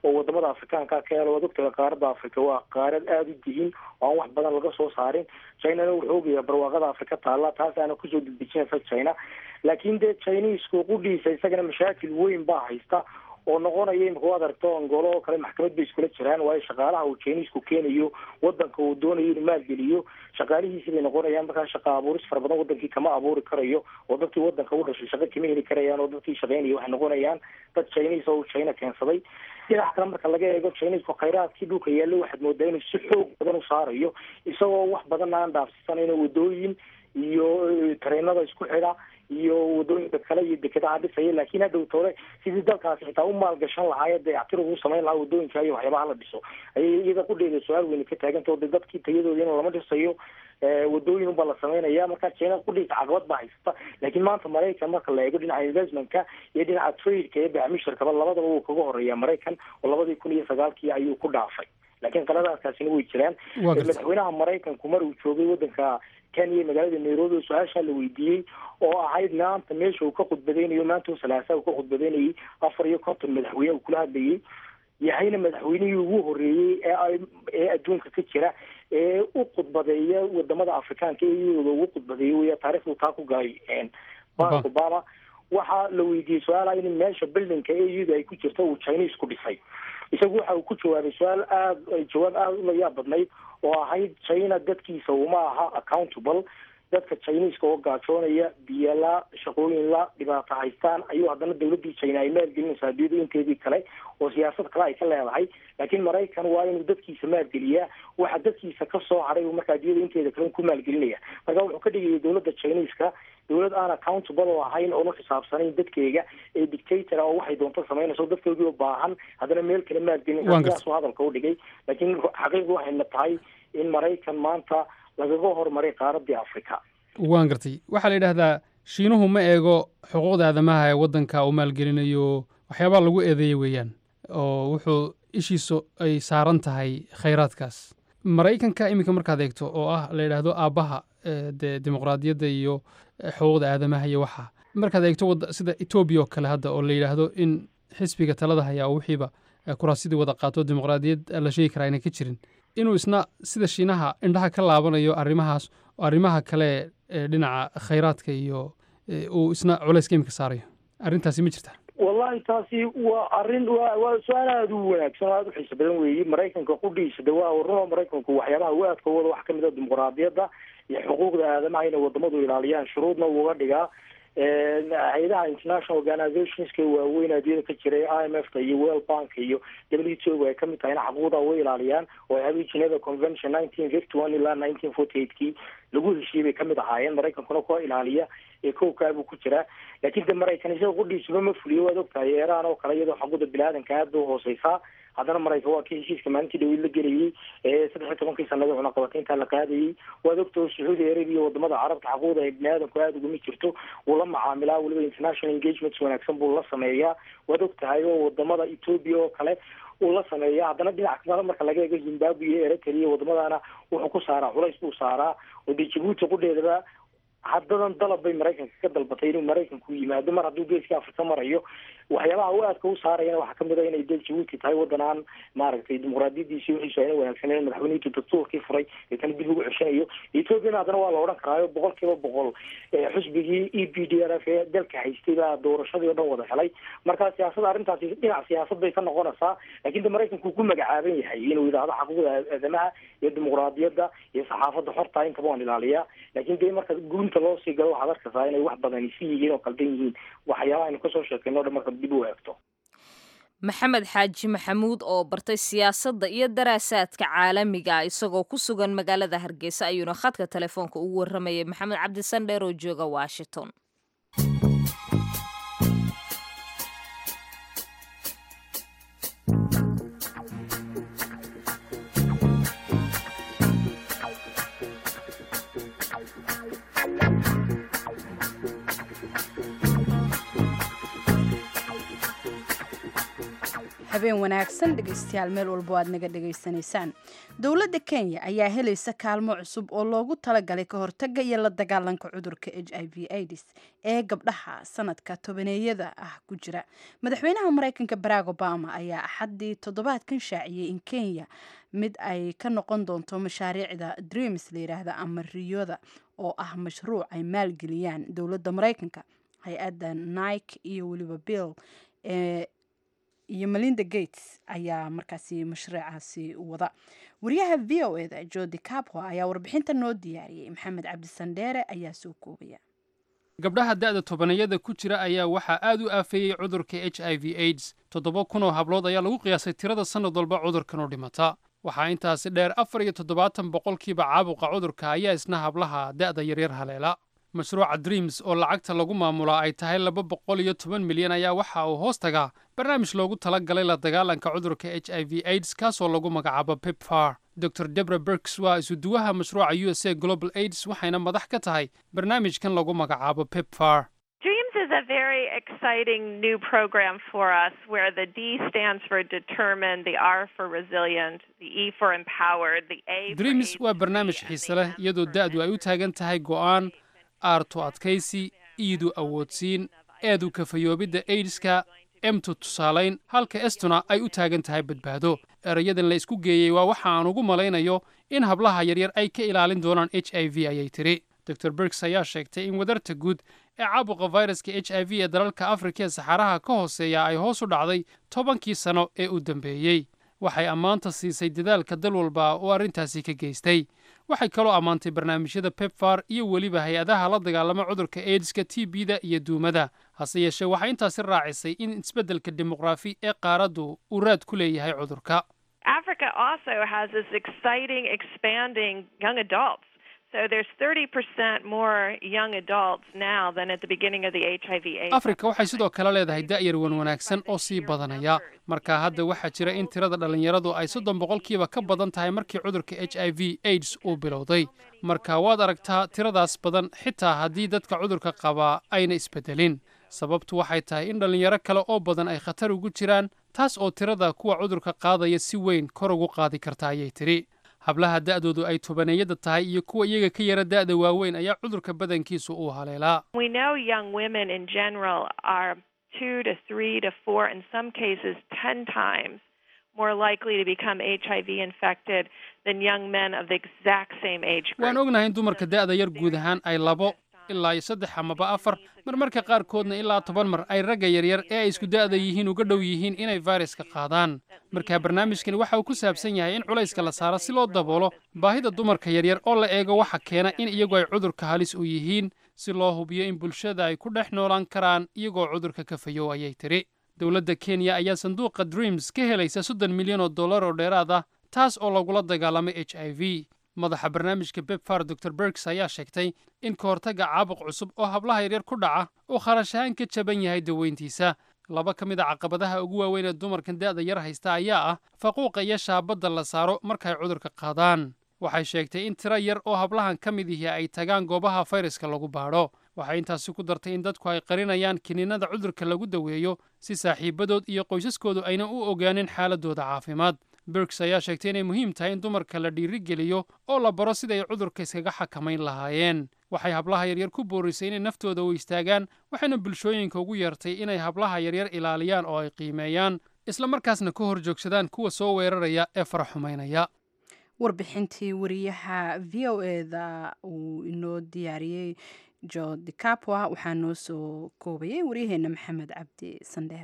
oo wadamada afrikaanka ka helo waad ogtahay qaaradda africa waa qaarad aada u dihin oo aan wax badan laga soo saarin chinana wuxuu ogayaa barwaaqada afrika taalla taas aana kusoo degdejinaysa china laakiin dee chinisku qudhiisa isagana mashaakil weyn baa haysta oo noqonaya imika waad aragto angolo oo kale maxkamad bay iskula jiraan waayo shaqaalaha uu chinisku keenayo wadanka uu doonayo inuu maalgeliyo shaqaalihiisi bay noqonayaan markaa shaqa abuuris fara badan wadankii kama abuuri karayo oo dadkii wadanka u dhashay shaqo kama heli karayaan oo dadkii shaqeynaya waxay noqonayaan dad chinis oo uu china keensaday dhinac kale marka laga eego chinisku khayraadkii dhulka yaallo waxaad moodaa inuu si xoog badan u saarayo isagoo wax badan aan dhaafsisanayno wadooyin iyo tareenada isku xidha iyo wadooyinka kale iyo dekedaha dhisaya laakiin hadhow tole sidii dalkaasi xitaa u maalgashan lahaay dayactir ugu samayn lahaa wadooyinka iyo waxyaabaha la dhiso ayay iyada qudheeda su-aal weyne ka taaganta o de dadkii tayadooda in lama dhisayo wadooyin unbaa la samaynaya marka china qudhiisa caqabad baa haysata laakiin maanta maraykan marka la eego dhinaca investmentka iyo dhinaca tradeka iyo bacmisharkaba labadaba wuu kaga horeeya maraykan oo labadii kun iyo sagaalkii ayuu ku dhaafay laakiin qaladaadkaasina way jiraan madaxweynaha maraykanku mar uu joogay wadanka kenya magaalada nairobi oo su-aashaa la weydiiyey oo ahayd maanta meesha uu ka khudbadeynayo maanta salaasa uu ka khudbadeynayay afar iyo konton madaxweyne uu kula hadlayay yahayna madaxweynihii ugu horeeyey ee ee adduunka ka jira ee u khudbadeeya wadamada afrikaanka ee iyadooda ugu khudbadeeya weya taarikhdu taa ku galay barack obama waxaa la weydiiyey su-aalaha in meesha buildingka ee iyadu ay ku jirto uu chinese ku dhisay isagu waxa uu ku jawaabay su-aal aada jawaab aada u layaab badnayd oo ahayd china dadkiisa uma aha accountable dadka chineska oo gaajoonaya biyala shaqooyin la dhibaato haystaan ayuu haddana dawladii china ay maalgelinaysaa adduunyada inteedii kale oo siyaasad kale ay ka leedahay laakiin maraykan waa inuu dadkiisa maalgeliyaa waxa dadkiisa kasoo haray uu marka adduunyada inteeda kale ku maalgelinaya marka wuxuu ka dhigayay dawladda chineska dawlad aan accountable oo ahayn oonu xisaabsanayn dadkeyga ee dictator oo waxay doonto samaynayso dadkoodii oo baahan haddana meel kale maalgelinaysa sidaasuu hadalka u dhigay laakiin xaqiiqdu waxayna tahay in maraykan maanta lagaga horumaray qaaradii africa
waan gartay waxaa la yidhaahdaa shiinuhu ma eego xuquuqda aadamaha ee waddanka uu maalgelinayo waxyaabaha lagu eedeeya weeyaan oo wuxuu ishiisu ay saaran tahay khayraadkaas maraykanka iminka markaad eegto oo ah la yidhaahdo aabbaha dee dimuqraadiyadda iyo xuquuqda aadamaha iyo waxa markaad eegto sida etoobiya oo kale hadda oo la yidhaahdo in xisbiga talada hayaa oo wixiiba kuraasidii wada qaato dimuqraadiyad la sheegi karaa inay ka jirin inuu isna sida shiinaha indhaha ka laabanayo arrimahaas oo arrimaha kale ee dhinaca khayraadka iyo uu isna culayska imika saarayo arrintaasi ma jirta
wallahi taasi waa arrin wa waa su-aal aada u wanaagsan oo aada u xiiso badan weeye maraykanka qudhiisa de waa runo maraykanku waxyaabaha u aadka wada wax kamid a dimuqraadiyadda iyo xuquuqda aadamaha inay wadamadu ilaaliyaan shuruudna uga dhigaa hay-adaha international organizationska waaweyn adduunyada ka jiray i m f ta iyo world bank iyo w t o ay kamid tahayna xaquuqda way ilaaliyaan oo ay habay geneva convention nineteen fifty one ilaa nineteen forty eight kii lagu heshiiyey bay kamid ahaayeen maraykankuna kuwa ilaaliya ee kowkaabuu ku jiraa laakiin de maraykan isaga qudhiisuba ma fuliyo waad ogtahay eeraan oo kale iyadoo xaquuqda bini-aadanka aada u hooseysaa haddana maraykan waa kii heshiiska maalintii dhaweyd la gelayay ee saddex iyo tobankii sanada cunaqabataynta la qaadayay waad ogtao sacuudi arabia wadamada carabta xaquuqda ay bini-aadanku aada uguma jirto wuu la macaamilaa weliba international engagements wanaagsan buu la sameeyaa waad ogtahay oo wadamada ethoobia oo kale uu la sameeya haddana dhinac kale marka laga eego zimbabwe iyo eritrea wadamadaana wuxuu ku saaraa culays buu saaraa oo dee jabuuti qudheedaba haddadan dalab bay maraykanka ka dalbatay inuu maraykanku yimaado mar hadduu geeska afrika marayo waxyaabaha u aadka u saarayana waxaa kamid a inay dee jabuuti tahay waddan aan maaragtay dimuqraadiyadiisi wixiisu ayna wanaagsaneyn madaxweynihii dastuurkii furay ee kana dib ugu ceshanayo ethoopiana haddana waa la odhan karaayo boqol kiiba boqol xusbigii e p d r f ee dalka haystay baa doorashadii o dhan wada helay marka siyaasada arrintaasi dhinac siyaasad bay ka noqonaysaa lakin de maraykanku ku magacaaban yahay inuu yidhaahdo xaquuqda aadamaha iyo dimuqraadiyadda iyo saxaafadda xorta intaba waan ilaaliyaa lakin de marka gunta loo sii galo waxaad arkaysaa inay wax badan si yihiin oo qaldan yihiin waxyaabaha aynu kasoo sheekayno o dhan marka dib u eegto
maxamed xaaji maxamuud oo bartay siyaasadda iyo daraasaadka caalamiga ah isagoo ku sugan magaalada hargeysa ayuuna khadka telefoonka ugu warramayay maxamed cabdisandheer oo jooga washington
habeen wanaagsan dhegaystayaal meel walbo aad naga dhegaysanaysaan dowladda kenya ayaa helaysa kaalmo cusub oo loogu talagalay ka hortagga iyo la dagaalanka cudurka h i v aids ee gabdhaha sanadka tobaneeyada ah ku jira madaxweynaha maraykanka barack obama ayaa axaddii toddobaadkan shaaciyey in kenya mid ay ka noqon doonto mashaariicda dreams layidhaahda ama riyoda oo ah mashruuc ay maalgeliyaan dowladda maraykanka hay-adda nike iyo weliba bill ee iyo melinda gates ayaa markaasi mashruucaasi wada wariyaha v o eda jodi capwa ayaa warbixinta noo diyaariyey maxamed cabdisandheere ayaa soo koobaya
gabdhaha da'da tobanayada ku jira ayaa waxaa aad u aafeeyey cudurka h i v aids toddoba kun oo hablood ayaa lagu qiyaasay tirada sannad walba cudurkan u dhimata waxaa intaasi dheer afar iyo toddobaatan boqolkiiba caabuqa cudurka ayaa isna hablaha da'da yaryar haleela mashruuca dreams oo lacagta lagu maamulaa ay tahay laba boqol iyo toban milyan ayaa waxa uu hoos tagaa barnaamij loogu tala galay la dagaalanka cudurka h i v aids kaasoo lagu magacaabo pepfar dor debra berks waa isuduwaha mashruuca u s a global aids waxayna madax ka tahay barnaamijkan lagu magacaabo pepfar
Dreams is a very exciting new program for us where the D stands for determined, the R for resilient, the E for empowered, the A for
dreams waa barnaamij xiise leh iyadoo da'du ay u taagan tahay go'aan aartu adkaysi iidu awoodsiin eedu kafayoobidda aids-ka emtu tusaalayn halka estuna ay u taagan tahay badbaado erayadan la isku geeyey waa waxa aan ugu malaynayo in hablaha yaryar ay ka ilaalin doonaan h i v ayay tidhi dor bergs ayaa sheegtay in wadarta guud ee caabuqa fayraska h i v ee dalalka afrika ee saxaaraha ka hooseeya ay hoos u dhacday tobankii sano ee u dambeeyey waxay ammaanta siisay dadaalka dal walba oo arrintaasi ka geystay waxay kaloo ammaantay barnaamijyada pepfar iyo weliba hay-adaha la dagaalama cudurka aids-ka t b-da iyo duumada hase yeeshee waxay intaasi raacisay in isbeddelka dimuqraafi ee qaaraddu uu raad ku leeyahay cudurka
Africa also has this exciting, expanding young adults. So there's 30% more young adults now than at the beginning of the HIV AIDS.
afrika waxay sidoo kale leedahay da'yar wan wanaagsan oo sii badanaya marka hadda waxaa jira in tirada dhallinyaradu ay soddon boqolkiiba ka badan tahay markii cudurka h i v aids uu bilowday marka waad aragtaa tiradaas badan xitaa haddii dadka cudurka qabaa ayna isbedelin sababtu waxay tahay in dhallinyaro kale oo badan ay khatar ugu jiraan taas oo tirada kuwa cudurka qaadaya si weyn kor ugu qaadi karta ayay tidhi hablaha da'doodu ay tobaneeyada tahay iyo kuwa iyaga ka yara da'da waaweyn ayaa cudurka badankiisu uu haleelaa
We know young women in general are two to three to four, in some cases, 10 times more likely to become HIV infected than young men of the exact same age group.
waan ognahay in dumarka da'da yar guud ahaan ay labo ilaa iyo saddex amaba afar marmarka qaarkoodna ilaa toban mar ay ragga yaryar ee ay isku da'da yihiin uga dhow yihiin inay fayraska qaadaan marka barnaamijkani waxa uu ku saabsan yahay in culayska la saaro si loo daboolo baahida dumarka yaryar oo la eego waxa keena in iyagu ay cudurka halis u yihiin si loo hubiyo in bulshada ay ku dhex noolaan karaan iyagoo cudurka ka fayow ayay tidhi dowladda kenya ayaa sanduuqa dreams ka helaysa soddon milyan oo dollar oo dheeraad ah taas oo lagula dagaalamay h i v madaxa barnaamijka bepfar dor bergs ayaa sheegtay in ka hortagga caabuq cusub oo hablaha yaryar ku dhaca uu kharash ahaan ka jaban yahay daweyntiisa laba ka mid a caqabadaha ugu waaweyn ee dumarkan da'da yar haysta ayaa ah faquuqa iyo shaabadda la saaro markay cudurka qaadaan waxay sheegtay in tiro yar oo hablahan ka mid ihi ay tagaan goobaha fayraska lagu baadho waxay intaasi ku dartay in dadku ay qarinayaan kiniinada cudurka lagu daweeyo si saaxiibadood iyo qoysaskoodu ayna u ogaanin xaaladooda caafimaad bergs ayaa sheegtay inay muhiim tahay in dumarka la dhiirigeliyo oo la baro siday cudurka iskaga xakamayn lahaayeen waxay hablaha yaryar ku boorisay inay naftooda u istaagaan waxayna bulshooyinka ugu yeertay inay hablaha yaryar ilaaliyaan oo ay qiimeeyaan isla markaasna ka hor joogsadaan kuwa soo weeraraya ee faraxumaynaya
warbixintii wariyaha v o eda uu inoo diyaariyey jo dicapwa waxaa noo soo koobayay waryaheena maxamed cabdi sandheere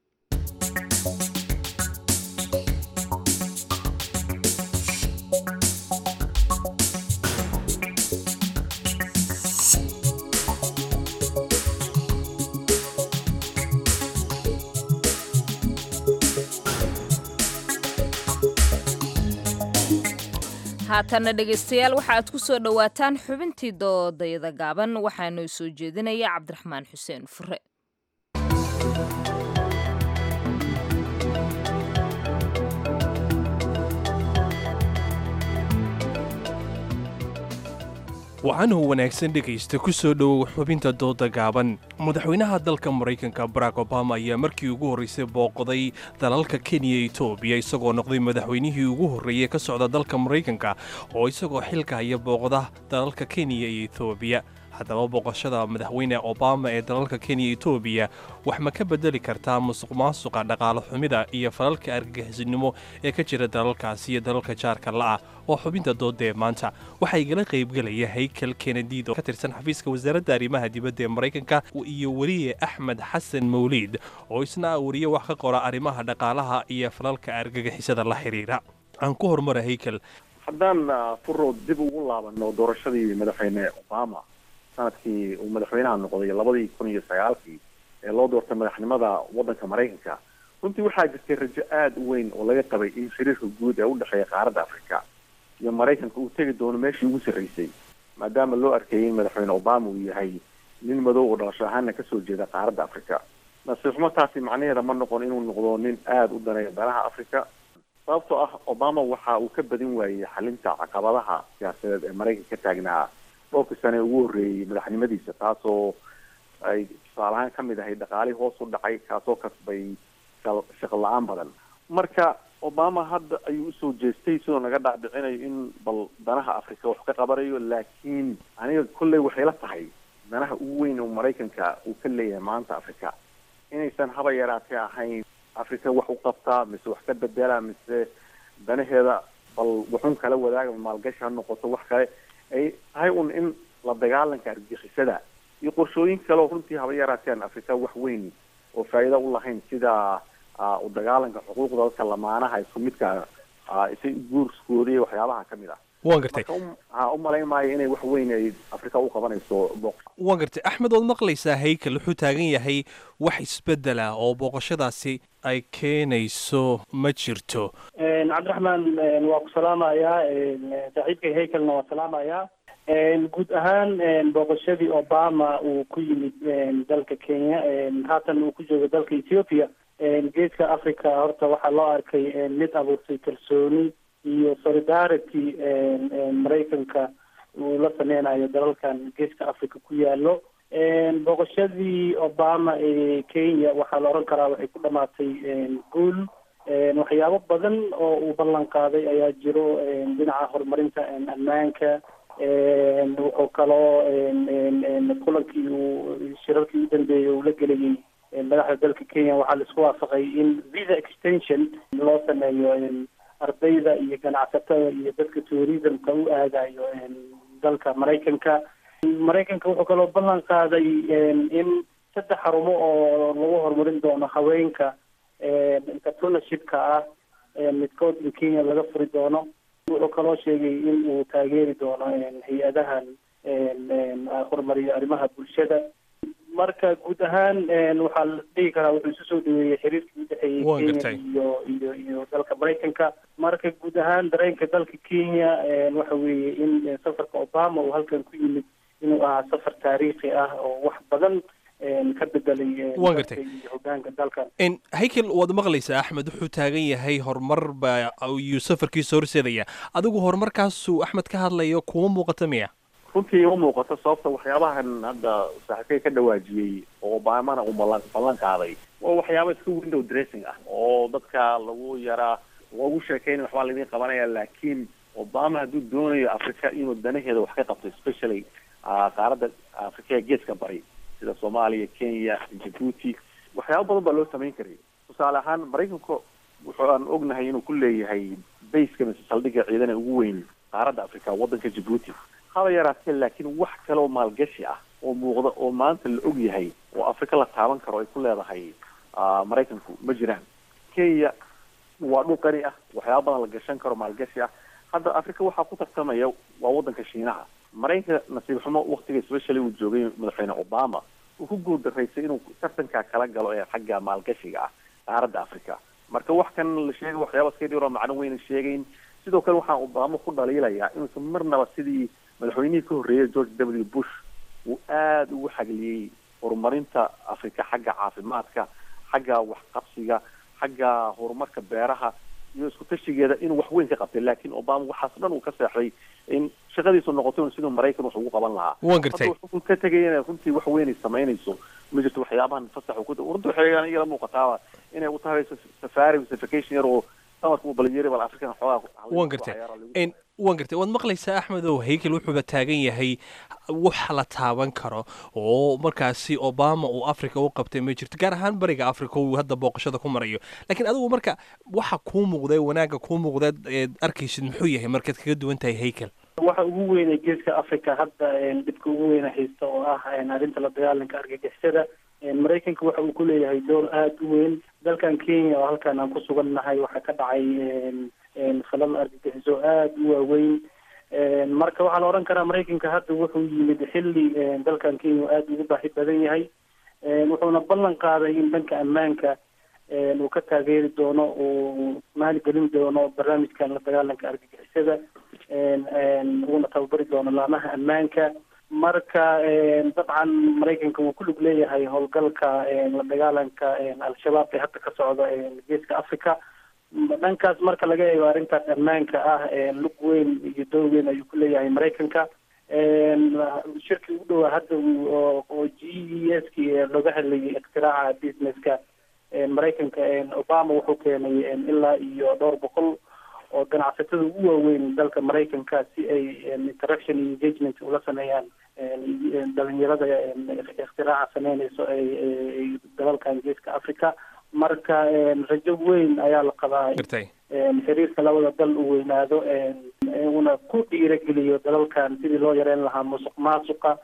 haatanna dhegaystayaal waxa aad ku soo dhowaataan xubintii doodayada gaaban waxaanu soo jeedinaya cabdiraxmaan xuseen fure
wacanuhu wanaagsan dhegaysta ku soo dhowow xubinta dooda gaaban madaxweynaha dalka maraykanka barack obama ayaa markii ugu horraysay booqday dalalka kenya iyo etoobiya isagoo noqday madaxweynihii ugu horreeyey ka socda dalka maraykanka oo isagoo xilka haya booqda dalalka kenya iyo etoobiya haddaba booqashada madaxweyne obama ee dalalka kenya iyo etoobiya wax ma ka bedeli kartaa musuq maasuqa dhaqaale xumida iyo falalka argagixisnimo ee ka jira dalalkaasi iyo dalalka jaarka la'ah oo xubinta doodee maanta waxaa igala qaybgelaya haykel kenediid oo ka tirsan xafiiska wasaaradda arrimaha dibadda ee maraykanka iyo weliye axmed xasan mawliid oo isna ah wariye wax ka qora arrimaha dhaqaalaha iyo falalka argagixisada la xiriira aan ku horumara haykel
haddaan furo dib ugu laabano doorashadii madaxweyne obama sanadkii uu madaxweynaha noqday labadii kun iyo sagaalkii ee loo doortay madaxnimada waddanka maraykanka runtii waxaa jirtay rajo aada u weyn oo laga qabay in xiriirka guud ee u dhexeeya qaaradda afrika iyo maraykanka uu tegi doono meeshii ugu sarreysay maadaama loo arkayay in madaxweyne obama uu yahay nin madow oo dhalasho ahaana kasoo jeeda qaaradda afrika nasiib xumo taasi macnaheeda ma noqon inuu noqdo nin aada u daneeya danaha afrika sababtoo ah obama waxa uu ka badin waayey xalinta caqabadaha siyaasadeed ee maraykanka ka taagnaa dhowrkii sane ugu horreeyey madaxnimadiisa taasoo ay tusaalahaan ka mid ahay dhaqaalihii hoos u dhacay kaasoo kasbay shaqo la-aan badan marka obama hadda ayuu usoo jeestay sidoo naga dhaadhicinayo in bal danaha afrika wax ka qabanayo laakiin aniga kolley waxay la tahay danaha ugu weyn oo maraykanka uu ka leeyahay maanta afrika inaysan haba yaraatee ahayn afrika wax u qabtaa mise wax ka bedela mise danaheeda bal waxun kala wadaaga maalgashi ha noqoto wax kale ay tahay un in la dagaalanka argixisada iyo qorshooyin kale oo runtii haba yaraateen afrika wax weyn oo faa'iida u lahayn sida u dagaalanka xuquuqda dadka lamaanaha isku midka isa guurskooda iyo waxyaabaha ka mid ah
waan gartay
ha u malayn maayo inay wax weyn ay afrika u qabanayso booq
waan gartay axmed ood maqlaysaa haykel wuxuu taagan yahay wax isbedela oo booqashadaasi ay keenayso ma jirto
cabdiraxmaan waa ku salaamayaa saaxiibkay haykelna waa salaamayaa guud ahaan booqashadii obama uu ku yimid dalka kenya haatan uu ku joogo dalka ethiopia geeska africa horta waxaa loo arkay mid abuurtay kalsooni iyo solidarity maraykanka uu la sameynayo dalalkan geeska africa ku yaalo booqashadii obama ee kenya waxaa la oran karaa waxay ku dhamaatay guul waxyaabo badan oo uu ballan qaaday ayaa jiro dhinaca horumarinta ammaanka wuxuu kaloo kulankii uu shirarkii u dambeeyey uu la gelayay madaxda dalka kenya waxaa la isku waafaqay in visa extension loo sameeyo ardayda iyo ganacsatada iyo dadka tourismka u aadayo dalka maraykanka maraykanka wuxuu kaloo ballan qaaday in saddex xarumo oo lagu horumarin doono haweenka entrepreneurshipka ah midkood in kenya laga furi doono wuxuu kaloo sheegay in uu taageeri doono hay-adahan horumariyo arrimaha bulshada marka guud ahaan waxaa la dhihi karaa wuxuu isu soo dhaweeyey xiriirkii udhexeeyey kenya iyo iyo iyo dalka maraykanka marka guud ahaan dareenka dalka kenya waxa weeye in safarka obama uu halkan ku yimid inuu ahaa safar taariikhi ah oo wax badan ka bedelay
waan gartay
hogaanka dalkan
haykel waad maqlaysaa axmed wuxuu taagan yahay horumar baa ayuu safarkiisa horseedaya adigu horumarkaasuu axmed ka hadlayo kuma muuqata miya
runtii uma muuqato sababta waxyaabahan hadda saaxiibkay ka dhawaajiyey oo obamana uu ballan ballan qaaday waa waxyaaba iska window dressing ah oo dadka lagu yaraa lagu sheekeyn waxbaa laydin qabanaya laakiin obama hadduu doonayo africa inuu danaheeda wax ka qabto especially qaaradda afrika ee geeska bari sida soomaaliya kenya jabuuti waxyaaba badan baa loo samayn karay tusaale ahaan maraykanka wuxuu aan ognahay inuu ku leeyahay bayska mise saldhigga ciidana ugu weyn qaaradda africa waddanka jabuuti haba yaraatee laakiin wax kale oo maalgashi ah oo muuqda oo maanta la og yahay oo afrika la taaban karo ay ku leedahay maraykanku ma jiraan kenya waa dhul qani ah waxyaaba badan la gashan karo maalgashi ah hadda afrika waxaa ku tartamaya waa waddanka shiinaha maraykanka nasiib xumo waktiga especially uu joogay madaxweyne obama uu ku guuldaraysay inuu tartankaa kala galo ee xagga maalgashiga ah qaaradda africa marka wax kan la sheegay waxyaaba iska dhiro macno weyna sheegayn sidoo kale waxaan obama ku dhaliilayaa inuusan marnaba sidii madaxweynihii ka horreeyay george w bush uu aada ugu xagliyey horumarinta afrika xagga caafimaadka xagga waxqabsiga xagga horumarka beeraha iyo isku tashigeeda inuu wax weyn ka qabtay laakiin obama waxaas dhan uu ka seexday in shaqadiisu noqoto in siduu maraykan wax ugu qaban lahaa
Waan gartay.
Hadda wuxuu ka tegay inay runtii wax weyn ay samaynayso ma jirto waxyaabahan fasax uu ku runtii waxay igala muuqataaba inay u tahay safari vacation yar oo samarka uu balyeri bal afrikan xoogaa
waan gartay En, waan gartay waad maqlaysaa axmedow haykel wuxuuba taagan yahay wax la taaban karo oo markaasi obama uu africa u qabtay ma jirto gaar ahaan bariga africa uu hadda booqashada ku marayo laakiin adigu marka waxa kuu muuqda wanaagga kuu muuqda eed arkaysid muxuu yahay markaad kaga duwan tahay haykel
waxa ugu weyn ee geeska africa hadda een, dhibka ugu weyna haysta oo ah een, arrinta la dagaalanka argagixisada een, maraykanka waxa uu ku leeyahay door aada u weyn dalkan kenya oo halkan aan ku sugannahay waxaa ka dhacay een, een, falal argagixiso aada u waaweyn een, marka waxaa la odhan karaa maraykanka hadda wuxuu yimid xilli een, dalkan kenya uu aada ugu baahi badan yahay een, wuxuuna ballan qaaday in dhanka ammaanka een, uu ka taageeri doono uu maalgelin doono barnaamijkan la dagaalanka argagixisada een, een, uuna tababari doono laamaha ammaanka marka een, dabcan maraykanka wuu ku lug leeyahay howlgalka een, la dagaalanka een, al-shabaab ee hadda ka socda een, geeska africa M- dhankaas marka laga eego arrintaas ammaanka ah een, lug weyn iyo door weyn ayuu ku leeyahay maraykanka een, shirkii ugu dhowaa hadda uu- oo oo g e s ki looga hadlayay iktiraaca businesska een, maraykanka een, obama wuxuu keenay een, ilaa iyo dhowr boqol oo ganacsatada ugu waaweyn dalka maraykanka si ay een, interaction iyo engagement ula sameeyaan een, een, dhalinyarada een, iktiraaca sameynayso ay ay- ay dalalkan geeska africa marka een, rajo weyn ayaa la qabaa
gartay
een, xiriirka labada dal uu weynaado een, uuna ku dhiirageliyo dalalkan sidii loo yareyn lahaa musuq maasuqa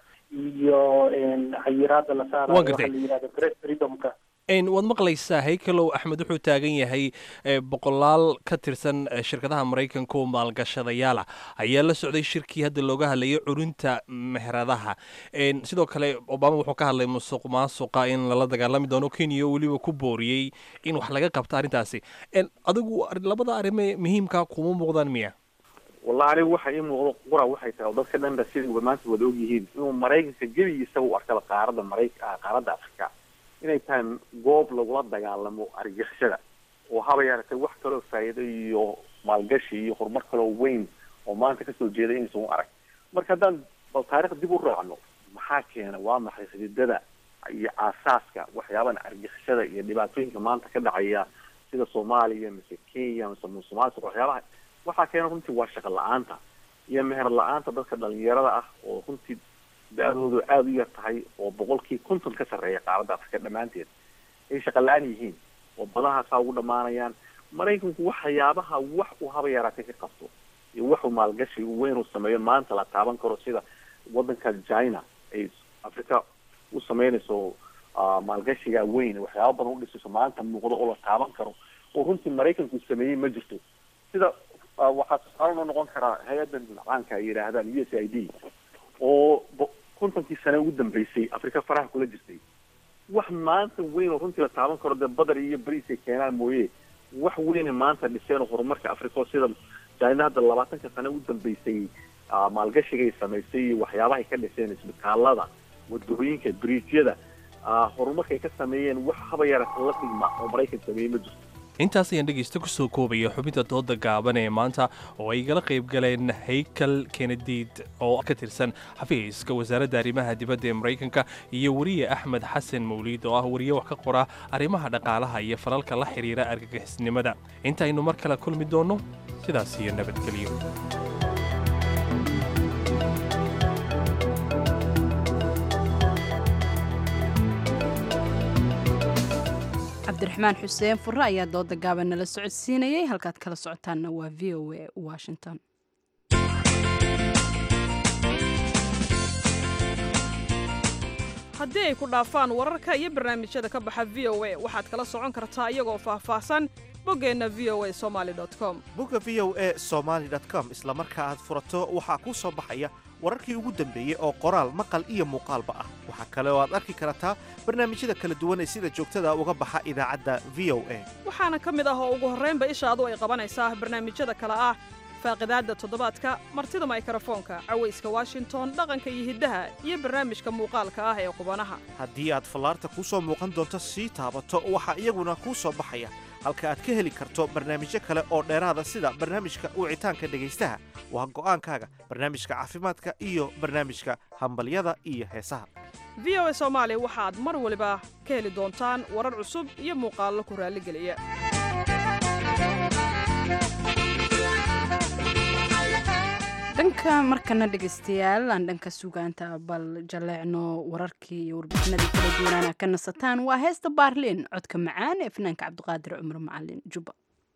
iyo een, xayiraada la saarayo
Waan
waxa
gartay.
la yihahdo press freedomka
En, waad maqlaysaa haykelow axmed wuxuu taagan yahay eh, boqolaal ka tirsan eh, shirkadaha maraykanka oo maalgashadayaala ayaa la socday shirkii hadda looga hadlayay curinta meheradaha En, sidoo kale obama wuxuu ka hadlay musuq maasuqa in lala dagaalami doono kenya oo weliba ku booriyey in wax laga qabto arrintaasi En, adigu ar- labada arrime muhiimka kuma muuqdaan miya
wallahi anigu waxa ii muuqdo qura waxay tahay oo dadka dhan ba sidii wa- maanta wada ogyihiin inuu maraykanka gebigiisa u arkaba qaaradda marayk ah, qaaradda afrika inay tahay goob lagula dagaalamo argixisada oo haba yaratay wax kaloo faa'iido iyo maalgashi iyo horumar kaloo weyn oo maanta kasoo jeeda inaysan u arag marka haddaan bal taarikh dib u raacno maxaa keena waa maxay xididada iyo aasaaska waxyaabahan argixisada iyo dhibaatooyinka maanta ka dhacaya sida soomaaliya mise kenya mise musuqmaasuq waxyaabaha waxaa keena runtii waa shaqo la-aanta iyo meher la-aanta dadka dhalinyarada ah oo runtii da-doodu aada u yar tahay oo boqolkii konton ka sarreeya qaaradda afrika dhammaanteed ay shaqa la-aan yihiin oo badahaasaa ugu dhamaanayaan maraykanku waxyaabaha wax uu haba yaraatay ka qabto iyo waxuu maalgashi weyn uu sameeyo maanta la taaban karo sida wadanka china ay afrika u sameynayso ah, maalgashiga weyn waxyaaba badan u dhisayso maanta muuqdo oo la taaban karo oo runtii maraykanku sameeyey ma jirto sida ah, waxaa tusaale noo noqon karaa hay-adan caanka ay yidhaahdaan u s i d oo bo- kontonkii sane ugu dambeysay afrika faraha kula jirtay wax maanta weyn oo runtii la taaban karo dee badar iyo bariis ay keenaan mooye wax weyne maanta dhiseen oo horumarka afrika oo sida china hadda labaatanka sane ugu dambeysay ah, maalgashigay samaysay iyo waxyaabahay ka dhiseen isbitaalada wadooyinka bridgyada ah, horumarkay ka sameeyeen wax haba yarata la dhigma oo maraykan sameeyey ma jirto
intaas ayaan dhegaysta ku soo koobaya xubinta dooda gaaban ee maanta oo ay igala qayb galeen haykal kenediid oo ka tirsan xafiiska wasaaradda arrimaha dibadda ee maraykanka iyo weriye axmed xasan mawliid oo ah weriye wax ka qora arrimaha dhaqaalaha iyo falalka la xiriira argagixisnimada intaynu mar kale kulmi doonno sidaas iyo nabadgelyo
cabdiraxmaan xuseen furre ayaa dooda gaaban nala socodsiinayay halkaad kala socotaanna waa v o a washington
haddii ay ku dhaafaan wararka iyo barnaamijyada ka baxa v o a waxaad kala socon kartaa iyagoo faahfaahsan boggeenna v o a somali com
bogga v o a somaly com isla marka aad furato waxaa kuu soo baxaya wararkii ugu dambeeyey oo qoraal maqal iyo muuqaalba ah waxaa kale oo aad arki kartaa barnaamijyada kala duwan ee sida joogtada uga baxa idaacadda v o a
waxaana ka mid ah oo ugu horraynba ishaadu ay qabanaysaa barnaamijyada kale ah faaqidaadda toddobaadka martida maykarafoonka cawayska washington dhaqanka iyo hiddaha iyo barnaamijka muuqaalka ah ee qubanaha
haddii aad fallaarta kuu soo muuqan doonto sii taabato waxaa iyaguna kuu soo baxaya halka aad ka heli karto barnaamijyo kale oo dheeraada sida barnaamijka wicitaanka dhegaystaha waa go'aankaaga barnaamijka caafimaadka iyo barnaamijka hambalyada iyo heesaha
v o a soomaali waxaad mar waliba ka heli doontaan warar cusub iyo muuqaallo ku raalligeliya
dhanka markana dhegaystayaal aan dhanka sugaanta bal jaleecno wararkii iyo warbixinadii kala duwanaana ka nasataan waa heesta baarliin codka macaan ee fanaanka cabdiqaadir cumar macalin juba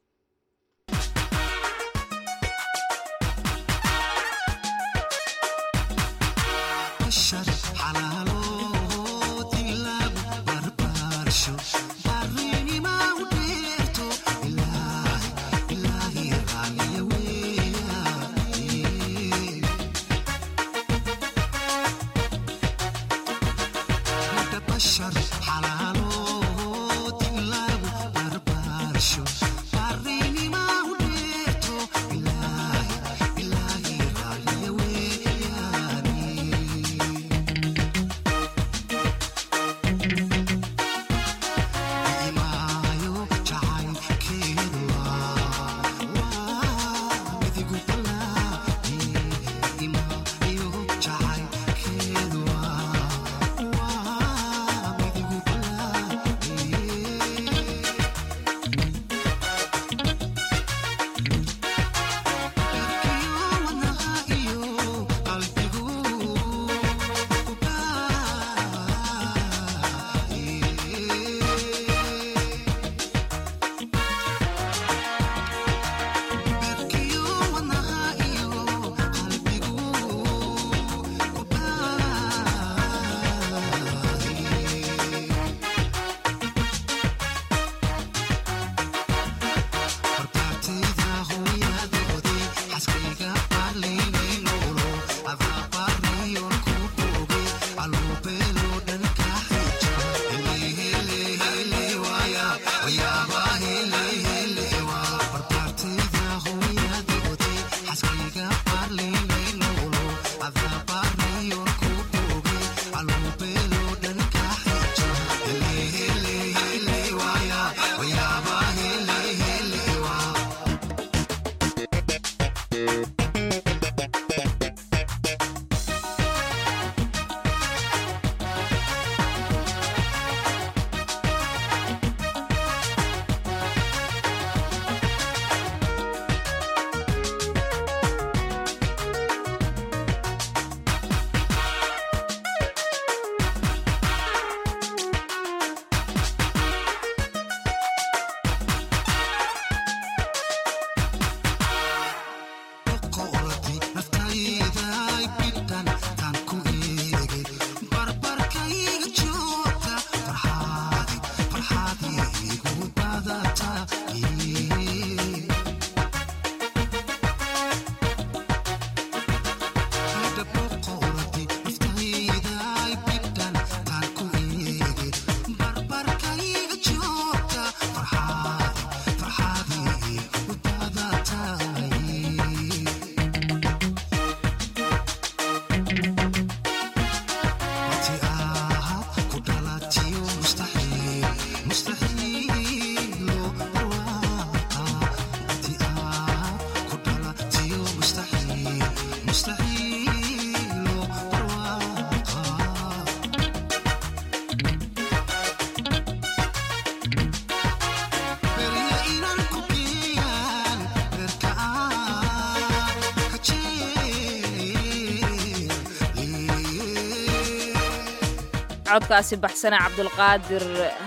codkaasi baxsane cabdulqaadir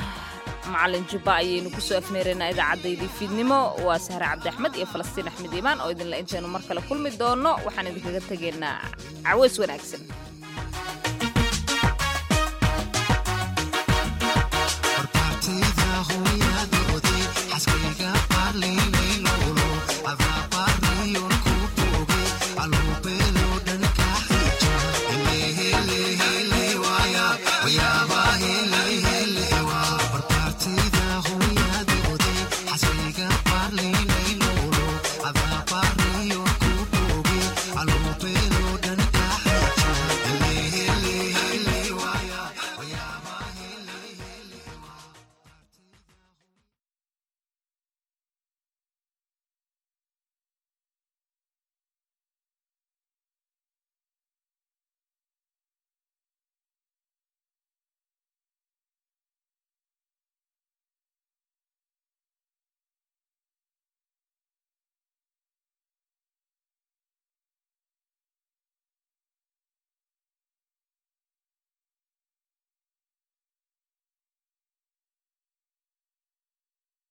macalin jubba ayaynu kusoo afmeeraynaa idaacaddaydi fiidnimo waa sahre cabdi axmed iyo falastiin axmed iimaan oo idinle intaynu mar kale kulmi doonno waxaan idinkaga tegaynaa caweys wanaagsan
Partida